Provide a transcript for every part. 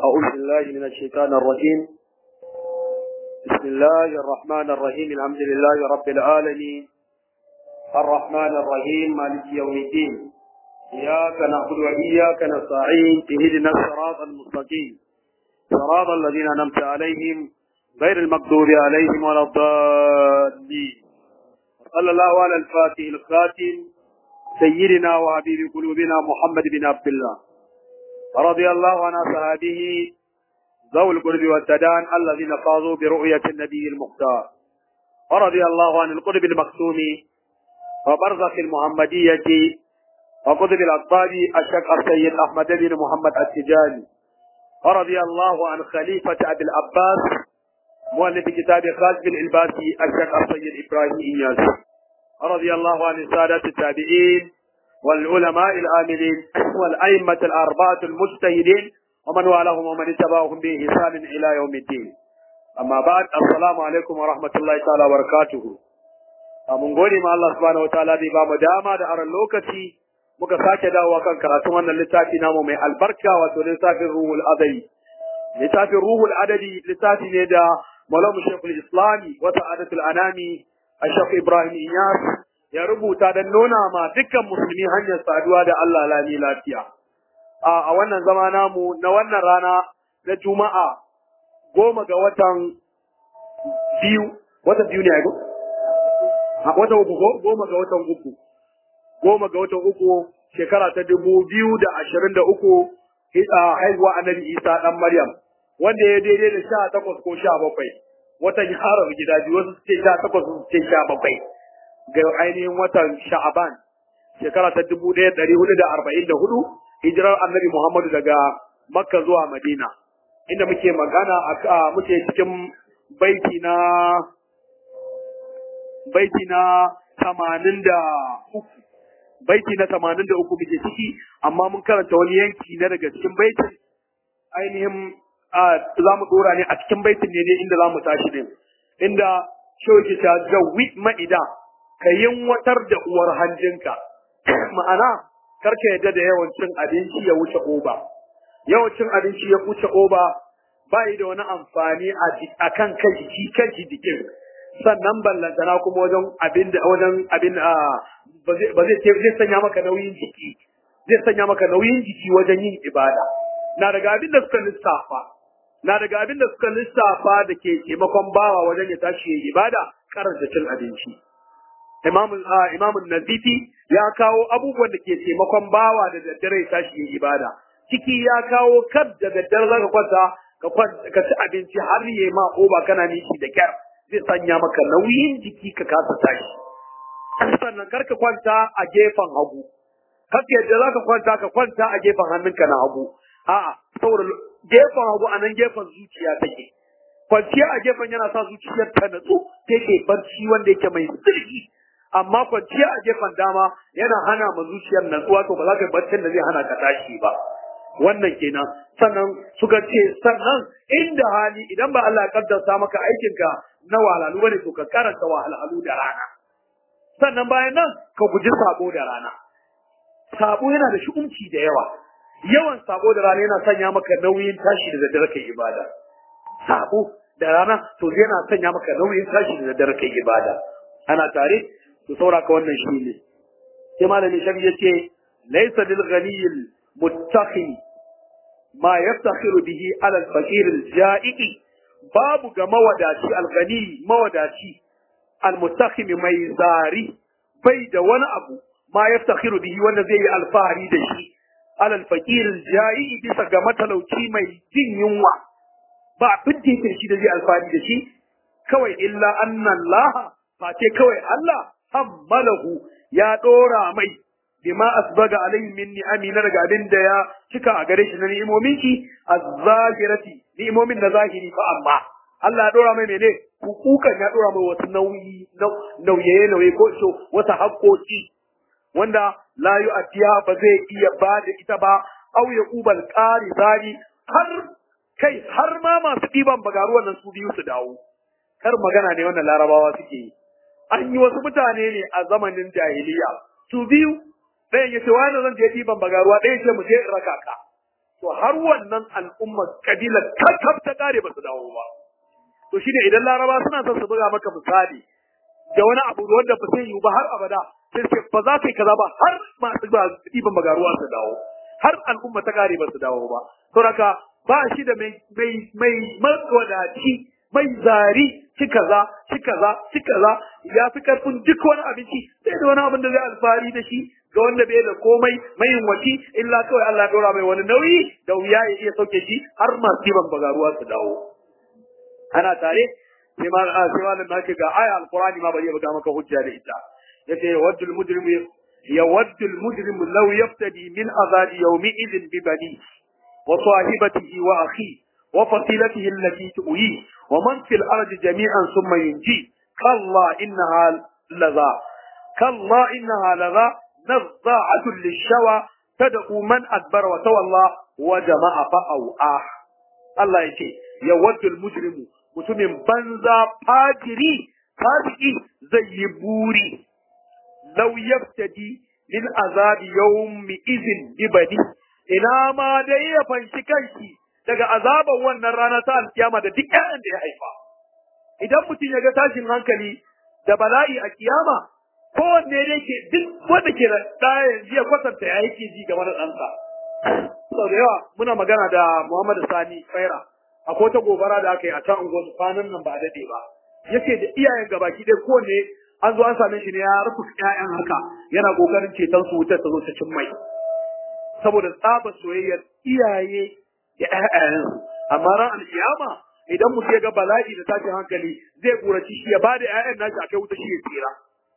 أعوذ بالله من الشيطان الرجيم بسم الله الرحمن الرحيم الحمد لله رب العالمين الرحمن الرحيم مالك يوم الدين إياك نعبد وإياك نستعين اهدنا الصراط المستقيم صراط الذين أنعمت عليهم غير المغضوب عليهم ولا الضالين صلى الله على الفاتح الخاتم سيدنا وحبيب قلوبنا محمد بن عبد الله رضي الله عن أصحابه ذوي القرب والتدان الذين فازوا برؤية النبي المختار ورضي الله عن القرب المختوم وبرزخ المحمدية وقطب الأطباب الشيخ السيد أحمد بن محمد التجاني ورضي الله عن خليفة أبي العباس مؤلف كتاب خالد بن الباسي الشيخ السيد إبراهيم إياس رضي الله عن السادة التابعين والعلماء العاملين والأئمة الأربعة المجتهدين ومن والاهم ومن اتبعهم بإحسان إلى يوم الدين أما بعد السلام عليكم ورحمة الله تعالى وبركاته mun gode ma Allah subhanahu wataala da ba mu dama da aran lokaci muka sake dawowa kan karatun wannan littafi namu mai albarka wato littafin ruhul adadi littafin ruhul adadi littafi ne da malamu shekul islami wa sa'adatul anami a shekul ibrahim iyas ya rubuta don nuna ma dukkan musulmi hanyar saduwa da Allah lami lafiya a wannan zama namu na wannan rana na juma'a goma ga watan biyu watan biyu ne a watan uku ko goma ga watan uku goma ga watan uku shekara ta dubu biyu da ashirin da uku haihuwa annabi isa dan maryam wanda ya daidai da sha takwas ko sha bakwai watan harar gida biyu wasu su ce sha takwas su ce sha bakwai ga ainihin watan sha'aban shekara ta dubu ɗaya ɗari hudu da arba'in da hudu hijirar annabi muhammadu daga makka zuwa madina inda muke magana a muke cikin baiti na baiti na tamanin da uku baiti na tamanin da uku muke ciki amma mun karanta wani yanki na daga cikin baitin ainihin za mu dora ne a cikin baitin ne ne inda za mu tashi ne inda shoki ta jawi ma'ida ka yinwatar da uwar hanjinka ma'ana karka yadda da yawan cin abinci ya wuce oba yawan cin abinci ya wuce oba ba yi da wani amfani a kan kan jiki kan jikin sannan ballantana kuma wajen abin da wajen abin ba zai zai sanya maka nauyin jiki zai sanya maka nauyin jiki wajen yin ibada na daga abin da suka lissafa na daga abin da suka lissafa da ke taimakon bawa wajen ya tashi yin ibada karanta cin abinci imamun nazifi ya kawo abubuwan da ke taimakon bawa da daddare ya tashi yin ibada ciki ya kawo kar da daddare zaka kwanta ka ci abinci har yi ma ko ba kana nishi da kyar zai sanya maka nauyin jiki ka kasa tashi sannan kar ka kwanta a gefen hagu kar yadda za ka kwanta ka kwanta a gefen hannunka na hagu a'a saboda gefen hagu a nan gefen zuciya take kwanciya a gefen yana sa zuciyar ta natsu take barci wanda yake mai sirri amma kwanciya a gefen dama yana hana ma zuciyar natsuwa to ba za ka yi barcin da zai hana ka tashi ba wannan kenan sannan suka ce sannan inda hali idan ba Allah ya kaddarta maka aikinka na wahalhalu bane to ka karanta wahalhalu da rana sannan bayan nan ka guji sabo da rana sabo yana da shi'umci da yawa yawan sabo da rana yana sanya maka nauyin tashi da daddare kai ibada sabo da rana to yana sanya maka nauyin tashi da daddare kai ibada ana tare to sauraka wannan shi ne sai malami shafi yace laysa lil ghaniyil muttaqi ma yaftakhiru bihi ala al-faqir al-ja'i babu ga mawadaci al-ghani mawadaci al-muttaqi mai zari bai da wani abu ma yaftakhiru bihi wanda zai yi alfahari da shi ala al-faqir al-ja'i bisa ga matalauci mai jin yunwa ba abin da shi da zai alfahari da shi kawai illa anna Allah face kawai Allah hammalahu ya dora mai bima asbaga alaihi min ni'ami na daga abin da ya cika a gare shi na ni'imomin shi az-zahirati ni'imomin na zahiri fa amma Allah ya dora mai mene hukukan ya dora mai wasu nauyi nauye nauye ko so wata haƙoƙi wanda la yu'tiya ba zai iya ba da ita ba aw ya ubal qari zari har kai har ma masu ɗiban bagaruwan nan su biyu su dawo kar magana ne wannan larabawa suke yi an yi wasu mutane ne a zamanin jahiliya su biyu ɗayan ya ce wani zan je ɗiban bagaruwa ɗayan ce mu je in raka ka to har wannan al'ummar kabilar kakkab ta kare ba su dawo ba to shine idan laraba suna son su buga maka misali da wani abu wanda ba zai yiwu ba har abada sai ce ba za ka yi kaza ba har masu ba ɗiban bagaruwa su dawo har al'umma ta kare ba su dawo ba saboda ba shi da mai mai mai matswadaci mai zari shi kaza shi kaza shi kaza ya fi karfin duk wani abinci sai da wani abin da zai alfahari da shi ga wanda bai da komai mai waci illa kawai Allah ya dora mai wani nauyi da wuya ya iya sauke shi har masu ɗiban bagaruwa su dawo ana tare sai ma sai malam na ce ga aya alqur'ani ma bari ya buga maka hujja da ita yace yawaddu almujrimu yawaddu almujrimu law yaftadi min azabi yawmi idhin bi bani wa sahibatihi wa akhi wa fasilatihi allati tu'i wa man fil ardi jami'an thumma yunji kalla innaha laza kalla innaha laza nazza'atun lishawa tad'u man adbara wa tawalla wa jama'a fa'awa Allah yace yawaddu almujrimu mutumin banza fajiri fasiki zai yi buri lau yaftadi min azabi yawmi izin bibadi ina ma dai ya fanshi kanshi daga azaban wannan rana ta alkiyama da duk ƴaƴan da ya haifa idan mutum ya ga tashin hankali da bala'i a kiyama kowanne da ke duk wanda ke da ɗaya yanzu ya kwatanta ya yake ji game da ɗansa sau da yawa muna magana da Muhammadu Sani Faira akwai wata gobara da aka yi a can unguwar kwanan nan ba a daɗe ba yace da iyayen gabaki ɗaya kowanne an zo an same shi ne ya rufe ƴaƴan haka yana kokarin ceton su wutar ta zo ta cin mai saboda tsaba soyayyar iyaye da ƴaƴayen amma ran alkiyama idan mutum ya ga bala'i da tashin hankali zai gurace shi ya ba da ƴaƴan nashi a kai wuta shi ya tsira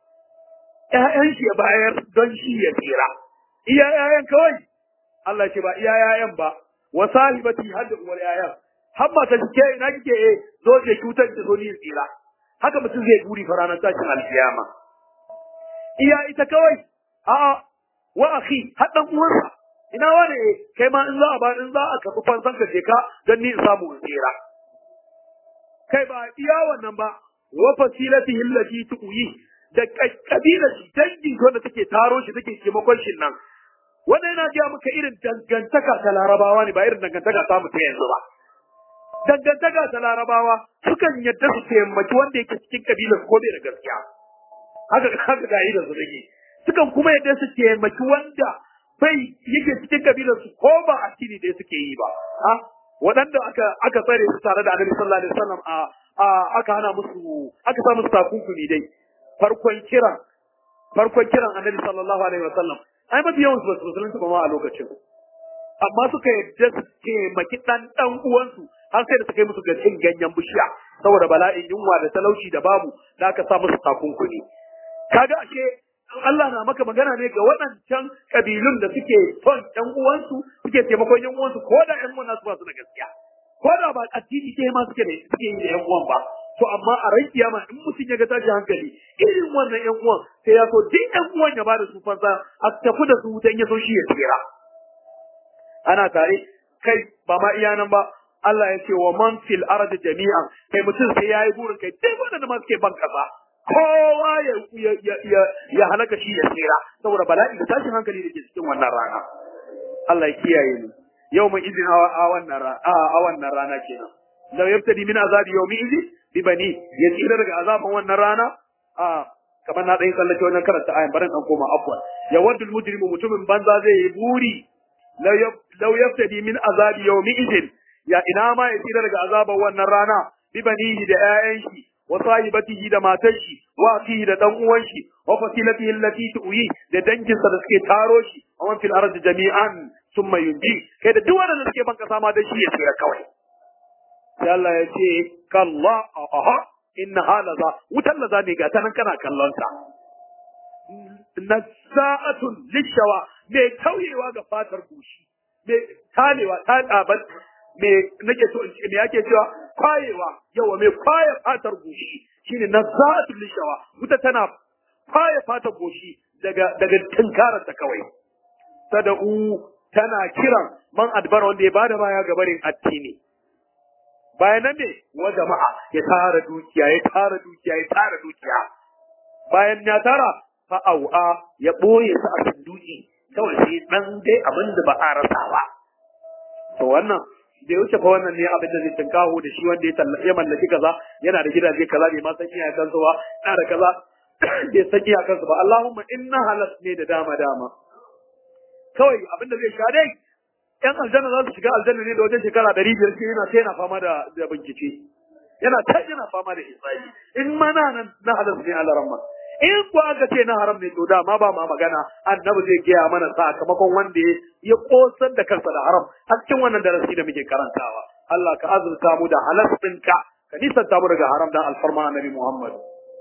ƴaƴan shi ya bayar don shi ya tsira iya ƴaƴan kawai Allah ce ba iya ƴaƴan ba wa sahibati har da uwar ƴaƴan har mata ke ina kike eh zo je cutar da zo ni tsira haka mutum zai guri fa ranar tashin alkiyama iya ita kawai a'a wa akhi har dan uwansa ina wani eh kai ma in za a ba in za a kafi fansan ka je ka dan ni in samu in tsira kai ba iya wannan ba wa fasilatihi allati tuqi da kabila shi dangin wanda take taro shi take taimakon shi nan wannan yana ga maka irin dangantaka ta larabawa ne ba irin dangantaka ta mu ta yanzu ba dangantaka ta larabawa sukan yadda su taimaki wanda yake cikin kabilar ko bai da gaskiya haka haka ga da su dake sukan kuma yadda su taimaki wanda bai yake cikin kabilar su ko ba addini da suke yi ba ha waɗanda aka aka tsare su tare da Annabi sallallahu alaihi wasallam a a aka hana musu aka sa musu takunkumi dai farkon kiran farkon kiran Annabi sallallahu alaihi wasallam ai mafi yawan su basu musulunci ba ma a lokacin amma suka yadda su taimaki ɗan ɗan uwansu har sai da suka yi musu ga cin ganyen bishiya saboda bala'in yunwa da talauci da babu da aka sa musu takunkuni kaga ashe Allah na maka magana ne ga waɗancan kabilun da suke son ɗan uwansu suke taimakon ƴan uwansu ko da ƴan uwan nasu ba su da gaskiya ko da ba addini ɗaya ma suke da suke yi da ƴan uwan ba to amma a ran kiyama in mutum ya ga tashi hankali irin wannan ƴan uwan sai ya so duk ƴan uwan ya bada su fansa a tafi da su dan ya so shi ya tsira ana tare kai ba ma iya nan ba Allah ya ce wa man fil ardi jami'an kai mutum sai yayi burin kai duk wanda ma suke ban kasa kowa ya ya ya ya halaka shi ya tsira saboda bala'i da tashin hankali da ke cikin wannan rana Allah ya kiyaye ni yau mai izin a wannan rana a wannan rana kenan law yabtadi min azabi yawmi idhi bi bani ya tsira daga azaban wannan rana a kamar na ɗan tsallake wannan karanta ayan barin an koma afwan ya waddul mujrimu mutumin banza zai yi buri law yaftadi min azabi yawmi idin ya ina ma ya tsira daga azaban wannan rana bi banihi da ƴaƴan shi wa sahibatihi da matar shi wa akhihi da dan uwan shi wa fasilatihi allati tu'i da danginsa da suke taro shi wa man fil ardi jami'an thumma yunji kai da duk wanda suke banka sama da shi ya tsira kawai sai Allah ya ce kalla aha inna halaza wutan laza ne ga tanan kana kallon ta nasa'atun lishawa mai tauyewa ga fatar goshi mai tanewa ta ɗaban me nake so in ce me yake cewa kwayewa yawa mai kwaye fatar goshi shine nazatul lishawa wuta tana kwaye fatar goshi daga daga tinkarar ta kawai sada'u tana kiran man adbara wanda ya bada baya ga barin addini bayan nan ne wa jama'a ya tara dukiya ya tara dukiya ya tara dukiya bayan ya tara fa au'a ya boye su a sanduki kawai sai dan dai abin da ba a rasa ba to wannan bai wuce fa wannan ne abin da zai tinkaho da shi wanda ya mallaki kaza yana da gidaje kaza bai ma san iyakansu ba yana da kaza bai san iyakansu ba Allahumma inna halas ne da dama dama kawai abin da zai sha dai yan aljanna za su shiga aljanna ne da wajen shekara ɗari biyar shi yana ta yana fama da da bincike yana ta yana fama da hisabi in ma na nan na halas ne Allah rahma in ko aka ce na haram ne to da ma ba ma magana annabi zai gaya mana sakamakon wanda ya kosar da kansa da haram a cikin wannan darasi da muke karantawa Allah ka azurta mu da halas ɗinka ka nisanta mu daga haram dan alfarma annabi Muhammad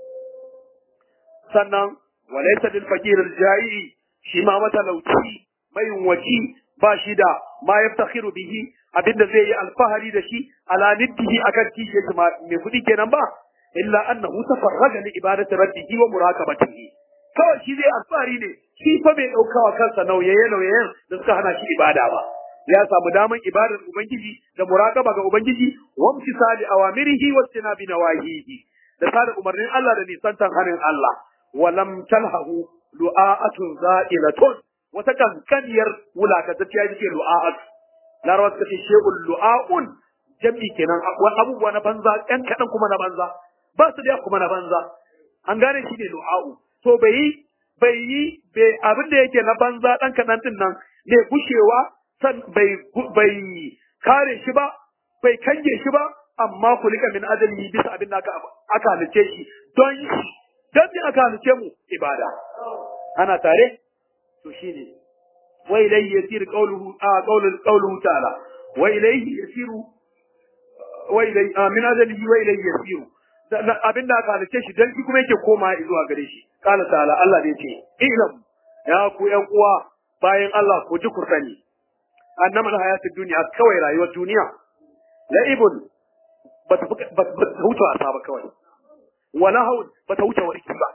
sannan walaysa lil fakir al ja'i shi ma matalauci mai waci ba shi da ma yaftakhiru bihi abinda zai yi alfahari da shi ala niddihi akan kishe shi mai kudi kenan ba illa annahu tafarraga li ibadati rabbihi wa muraqabatihi kawai shi zai alfahari ne shi fa bai daukawa kansa nauyaye nauyayen da suka hana shi ibada ba ya samu daman ibadar ubangiji da muraqaba ga ubangiji wa imtisali awamirihi wa tinabi nawahihi da sada umarnin Allah da nisantan hanin Allah wa lam talhahu lu'a'atun za'ilatun wata kankaniyar wulakatacciya yake lu'a'at larawa suka ce shehul lu'a'un jam'i kenan abubuwa na banza ɗan kaɗan kuma na banza ba su da kuma na banza an gane shi ne lu'a'u to bai yi bai yi bai abin da yake na banza ɗan kaɗan ɗin nan bai gushewa san bai bai kare shi ba bai kange shi ba amma kulika min ajali bisa abin da aka aka halice shi don shi don me aka halice mu ibada ana tare to shine wa ilayhi yasir qawluhu a qawlu qawluhu ta'ala wa ilayhi yasiru wa ilayhi min ajalihi wa ilayhi yasiru abin da aka halice shi dan shi kuma yake koma zuwa gare shi qala ta'ala Allah ne ce ilam ya ku yan uwa bayan Allah ku ji ku sani annama hayatid dunya kawai rayuwar duniya la'ibun ba ta wuce wasa ba kawai wala haun ba ta wuce warki ba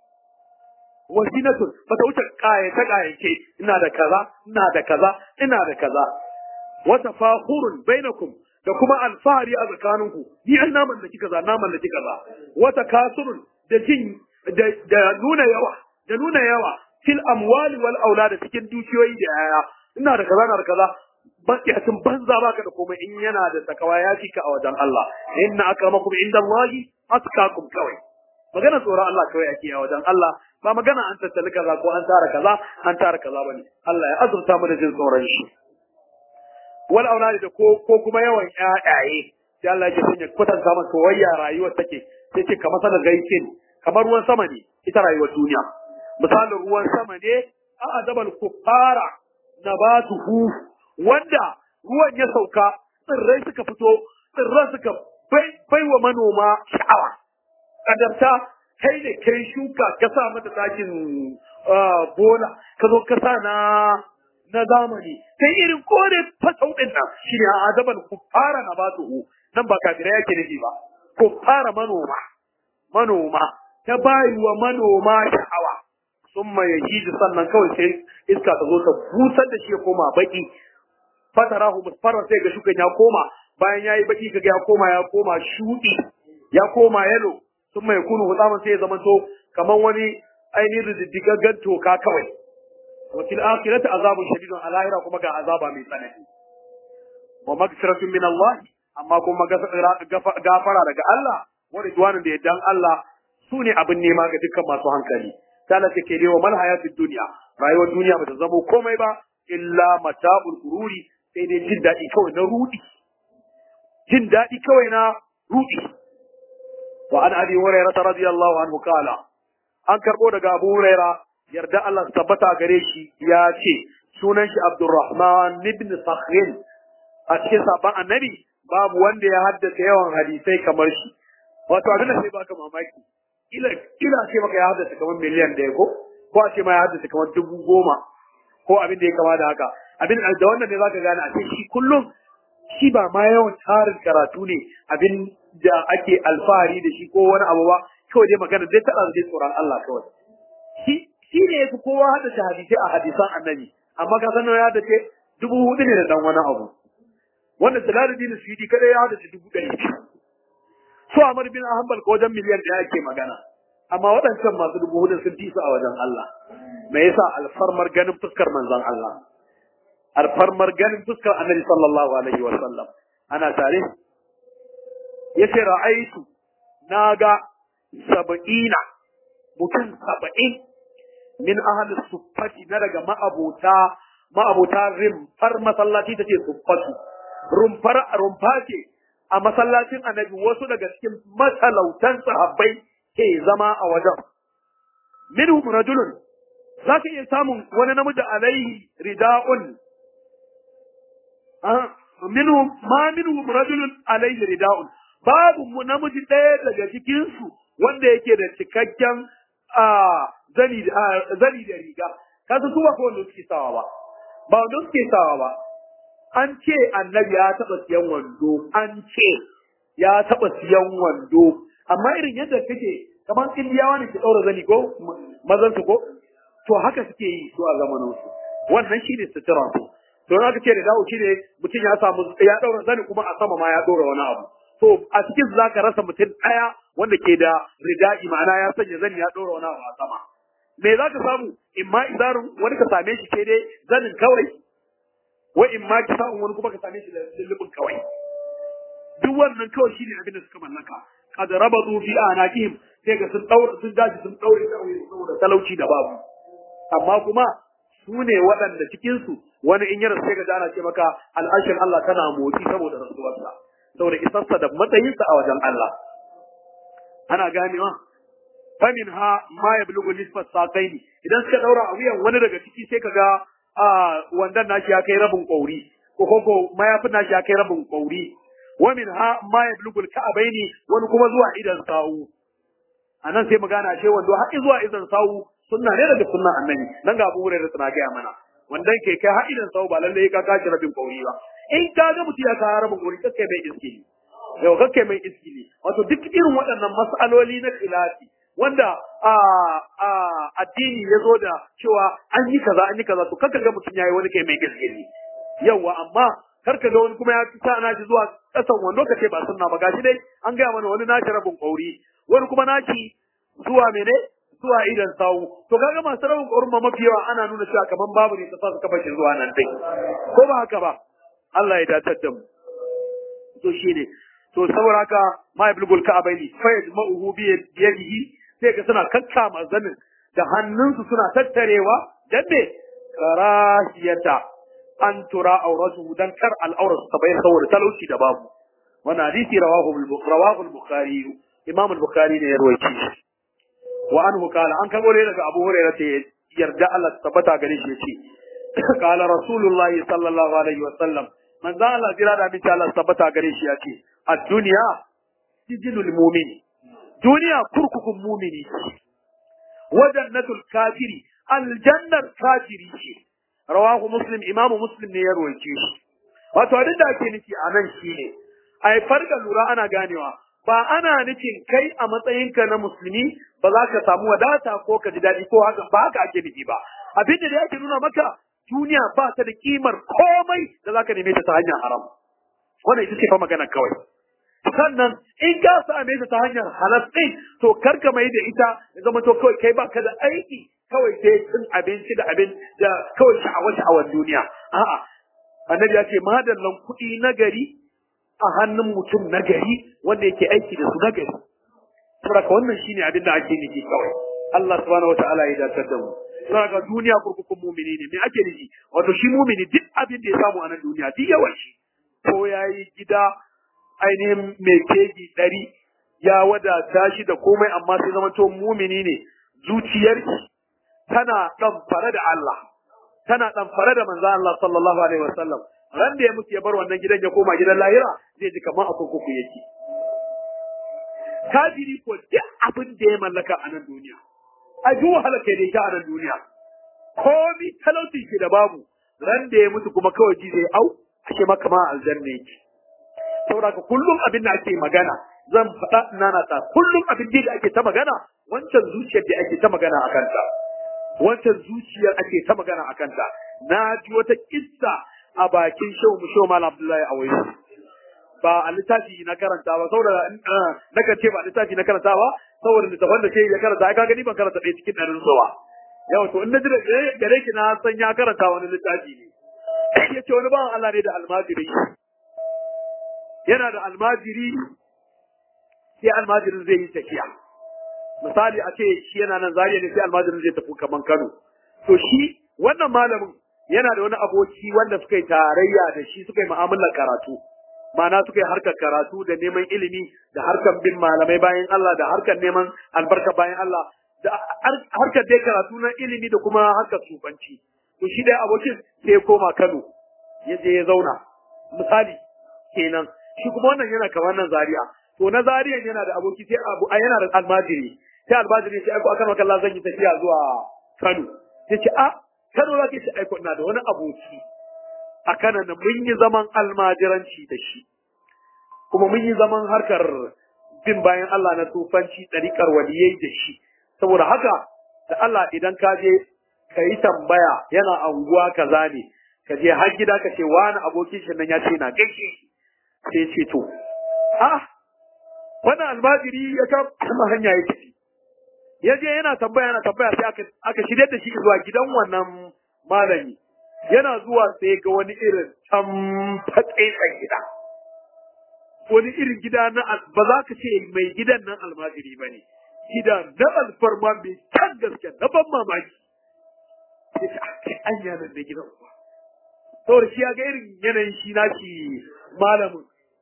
wazinatun ba ta wuce kayace kayace ina da kaza ina da kaza ina da kaza wa tafahurun bainakum da kuma alfahari a tsakaninku ni an na mallaki kaza na mallaki kaza wa takasurun da jin da nuna yawa da nuna yawa fil amwali wal aulad cikin dukiyoyi da yaya ina da kaza na da kaza bakiyacin banza baka da komai in yana da takawa ya ka a wajen Allah inna akramakum indallahi atqakum kawai magana tsoron Allah kawai ake a wajen Allah ba magana an tattali kaza ko an tara kaza an tara kaza bane Allah ya azurta mu da jin tsoron shi wal auladi da ko ko kuma yawan ƴaƴaye sai Allah ya sanya kwatanta maka wayya rayuwar take sai ce kamar sanar gaikin kamar ruwan sama ne ita rayuwar duniya misalin ruwan sama ne a azabal kuffara nabatuhu wanda ruwan ya sauka tsirrai suka fito tsirran suka bai wa manoma sha'awa kadarta kai ne kai shuka ka sa mata takin bola ka zo ka sa na na zamani kai irin kore fasau din nan shine azaban kuffara na batuhu nan ba kafira yake nufi ba kuffara manoma manoma ta bayi wa manoma sha'awa sun mai yaji sannan kawai sai iska ta zo ta busar da shi ya koma baki fatarahu musfarra sai ga shukan ya koma bayan yayi baki kaga ya koma ya koma shudi ya koma yalo sun mai kunu hutsaman sai ya zama to kaman wani ainihin rididdigaggan toka kawai wa fil akhirati azabun shadidun a lahira kuma ga azaba mai tsanani wa magfiratun min Allah amma kuma gafara daga Allah wa ridwanun da yaddan Allah su ne abin nema ga dukkan masu hankali tana take ne wa mal hayatid dunya rayuwar duniya bata zamo komai ba illa mata'ul gururi sai dai jin daɗi kawai na rudi jin daɗi kawai na rudi wa an abi hurairah radiyallahu anhu kala an karbo daga abu hurairah yarda Allah su tabbata gare shi ya ce sunan shi Abdurrahman ibn Sakhrin a cikin sabon annabi babu wanda ya haddace yawan hadisai kamar shi wato abin da sai baka mamaki ila ila ce maka ya haddace kamar miliyan ɗaya ko ko a ce ma ya haddace kamar dubu goma ko abin da ya kama da haka abin da wannan ne zaka gane a ce shi kullum shi ba ma yawan tarin karatu ne abin da ake alfahari da shi ko wani abu ba kawai dai magana dai taɗa zai tsoron Allah kawai shi shi ne yafi kowa haddace hadisai a hadisan annabi amma ka sanar ya haddace dubu hudu ne da dan wani abu wanda Jalaluddin Suyuti kada ya haddace dubu ɗari su Ahmad bin Hanbal ko wajen miliyan ɗaya ake magana amma waɗancan masu dubu hudu sun fi su a wajen Allah me yasa alfarmar ganin fuskar manzon Allah alfarmar ganin fuskar annabi sallallahu alaihi wa sallam ana tare yace ra'aitu naga sab'ina mutum saba'in min ahli suffati na daga ma'abota ma'abota rumfar masallaci tace suffatu rumfar rumfa ce a masallacin annabi wasu daga cikin matalautan sahabbai ke zama a wajen minhum rajulun zaka iya samun wani namiji alaihi rida'un minhum ma minhum rajulun alaihi rida'un babu mu namiji ɗaya daga cikin su wanda yake da cikakken zani zani da riga kasu su ba ko wanda suke sawa ba ba wanda suke sawa ba an ce annabi ya taɓa siyan wando an ce ya taɓa siyan wando amma irin yadda kake kamar indiyawa ne ke ɗaura zani ko mazan su ko to haka suke yi su a zamanin su wannan shine sutura su to aka ce da dawo shine mutum ya samu ya ɗaura zani kuma a sama ma ya ɗaura wani abu to a cikin zaka rasa mutum ɗaya wanda ke da rida'i ma'ana ya sanya zani ya ɗora wani abu a sama me za ka samu in ma izarin wani ka same shi ke dai zanin kawai wa in ma ki samu wani kuma ka same shi da lullubin kawai duk wannan kawai shine abin da suka mallaka kad rabatu fi anaqihim sai ga sun daura sun daji sun daure kawai saboda talauci da babu amma kuma su ne waɗanda cikin su wani in ya rasu sai ga ana ce maka al'ashin Allah tana motsi saboda rasuwarsa saboda isarsa da matsayinsa a wajen Allah ana ganewa famin ha ma ya bulugu nisfat saqaini idan suka daura a wuyan wani daga ciki sai kaga a wandan nashi ya kai rabin kauri ko ko mayafin nashi ya kai rabin kauri wa min ha ma ya bulugu ka'abaini wani kuma zuwa idan sawu anan sai mu gana ce wando har zuwa idan sawu sunna ne daga sunnan annabi nan ga Abu Hurairah tana gaya mana wandan ke kai har idan sawu ba lalle ka kaci rabin kauri ba in ka ga mutum ya kawo rabin kauri kake mai iskili yau kake mai iskili wato duk irin waɗannan mas'aloli na khilafi wanda a a addini ya zo da cewa an yi kaza an yi kaza to kaka ga mutum yayi wani kai mai gaskiya yawa amma kar ka ga wani kuma ya fita na shi zuwa kasan wando ka ce ba sunna ba gashi dai an gaya mana wani nashi rabin kauri wani kuma nashi zuwa mene zuwa idan sawu to kaga masu rabin kaurin ma mafi yawa ana nuna cewa kaman babu ne ta sa suka bashi zuwa nan dai ko ba haka ba Allah ya datar da mu to shine to saboda haka ma yablugul ka'abaini fa yajma'uhu bi yadihi sai ga suna kakkama zanin da hannunsu suna tattarewa dan me karahiyata an tura auratu dan kar al'aurar su ta bayyana saboda talauci da babu wannan hadisi rawahu rawahu al-bukhari imam al-bukhari ne ya rawaito shi wa anhu qala an kabo ne daga abu hurairah ta yarda Allah ta tabbata gare shi yace qala rasulullah sallallahu alaihi wa sallam manzo Allah jira da bi Allah tabbata gare shi yace ad-dunya sijilul mu'min duniya kurkukun mumini wa jannatul kafiri aljannar kafiri ce rawahu muslim imamu muslim ne ya rawaice shi wato abin da ake nufi a nan shine ai farga lura ana ganewa ba ana nufin kai a matsayinka na musulmi ba za ka samu wadata ko ka ji daɗi ko haka ba haka ake nufi ba abin da ake nuna maka duniya ba ta da kimar komai da za ka neme ta ta hanyar haram wannan ita ce fa magana kawai sannan in ka same ta ta hanyar halal ɗin to kar ka mai da ita ya zama to kawai kai baka da aiki kawai sai cin abinci da abin da kawai sha'awa sha'awar duniya a'a annabi ya ce madallan kuɗi na gari a hannun mutum na gari wanda yake aiki da su na gari saboda wannan shine abin da ake nufi kawai Allah subhanahu wataala ya dace da mu saboda duniya kurkukun mumini ne me ake nufi wato shi mumini duk abin da ya samu a nan duniya duk yawan shi ko yayi gida ainihin mai kegi ɗari ya wadata shi da komai amma sai zama to mumini ne zuciyar shi tana ɗamfare da Allah tana ɗamfare da manzo Allah sallallahu alaihi wasallam ran da ya mutu ya bar wannan gidan ya koma gidan lahira zai ji kamar a kurkuku yake kafiri ko duk abin da ya mallaka a nan duniya a ji wahala kai da ita a nan duniya komi talauci ke da babu ran da ya mutu kuma kawai ji zai au ashe maka ma aljanna yake saboda ka kullum abin da ake magana zan faɗa nana ta kullum abin da ake ta magana wancan zuciyar da ake ta magana a kanta wancan zuciyar ake ta magana a kanta na ji wata kissa a bakin shehu mu shehu malam abdullahi a wayo ba a littafi na karanta ba saboda na kan ce ba a littafi na karanta ba saboda littafan da sai ya karanta ai ka gani ban karanta ɗaya cikin ɗarin sowa yau to in na ji da gare ki na san ya karanta wani littafi ne ya ce wani bawan Allah ne da almajiri yana da almajiri sai almajirin zai yi tafiya misali a ce shi yana nan zariya ne sai almajirin zai tafi kaman Kano to shi wannan malamin yana da wani aboki wanda suka yi tarayya da shi suka yi mu'amalar karatu ma'ana suka yi harkar karatu da neman ilimi da harkar bin malamai bayan Allah da harkar neman albarka bayan Allah da harkar dai karatu na ilimi da kuma harkar sufanci to shi dai abokin sai ya koma Kano ya je ya zauna misali kenan shi kuma wannan yana kamar nan Zaria to na Zaria yana da aboki sai abu a yana da almajiri sai almajiri sai aiko akan Allah zan yi tafiya zuwa Kano sai ce a Kano za ka ce aiko ina da wani aboki a kana na mun yi zaman almajiranci da shi kuma mun yi zaman harkar bin bayan Allah na tufanci ɗariƙar waliyai da shi saboda haka da Allah idan ka je ka yi tambaya yana anguwa kaza ne ka je har gida ka ce wani abokin shi nan ya ce na gaishe sai ce to a wannan almajiri ya kama hanya ya tafi ya je yana tambaya yana tambaya sai aka aka shirye da shi zuwa gidan wannan malami yana zuwa sai ga wani irin can fatsaitsan gida wani irin gida na ba za ka ce mai gidan nan almajiri ba ne gida na alfarma mai can gaske na ban mamaki sai ka ake anya nan da gidan kuwa saboda shi ya ga irin yanayin shi na shi malamin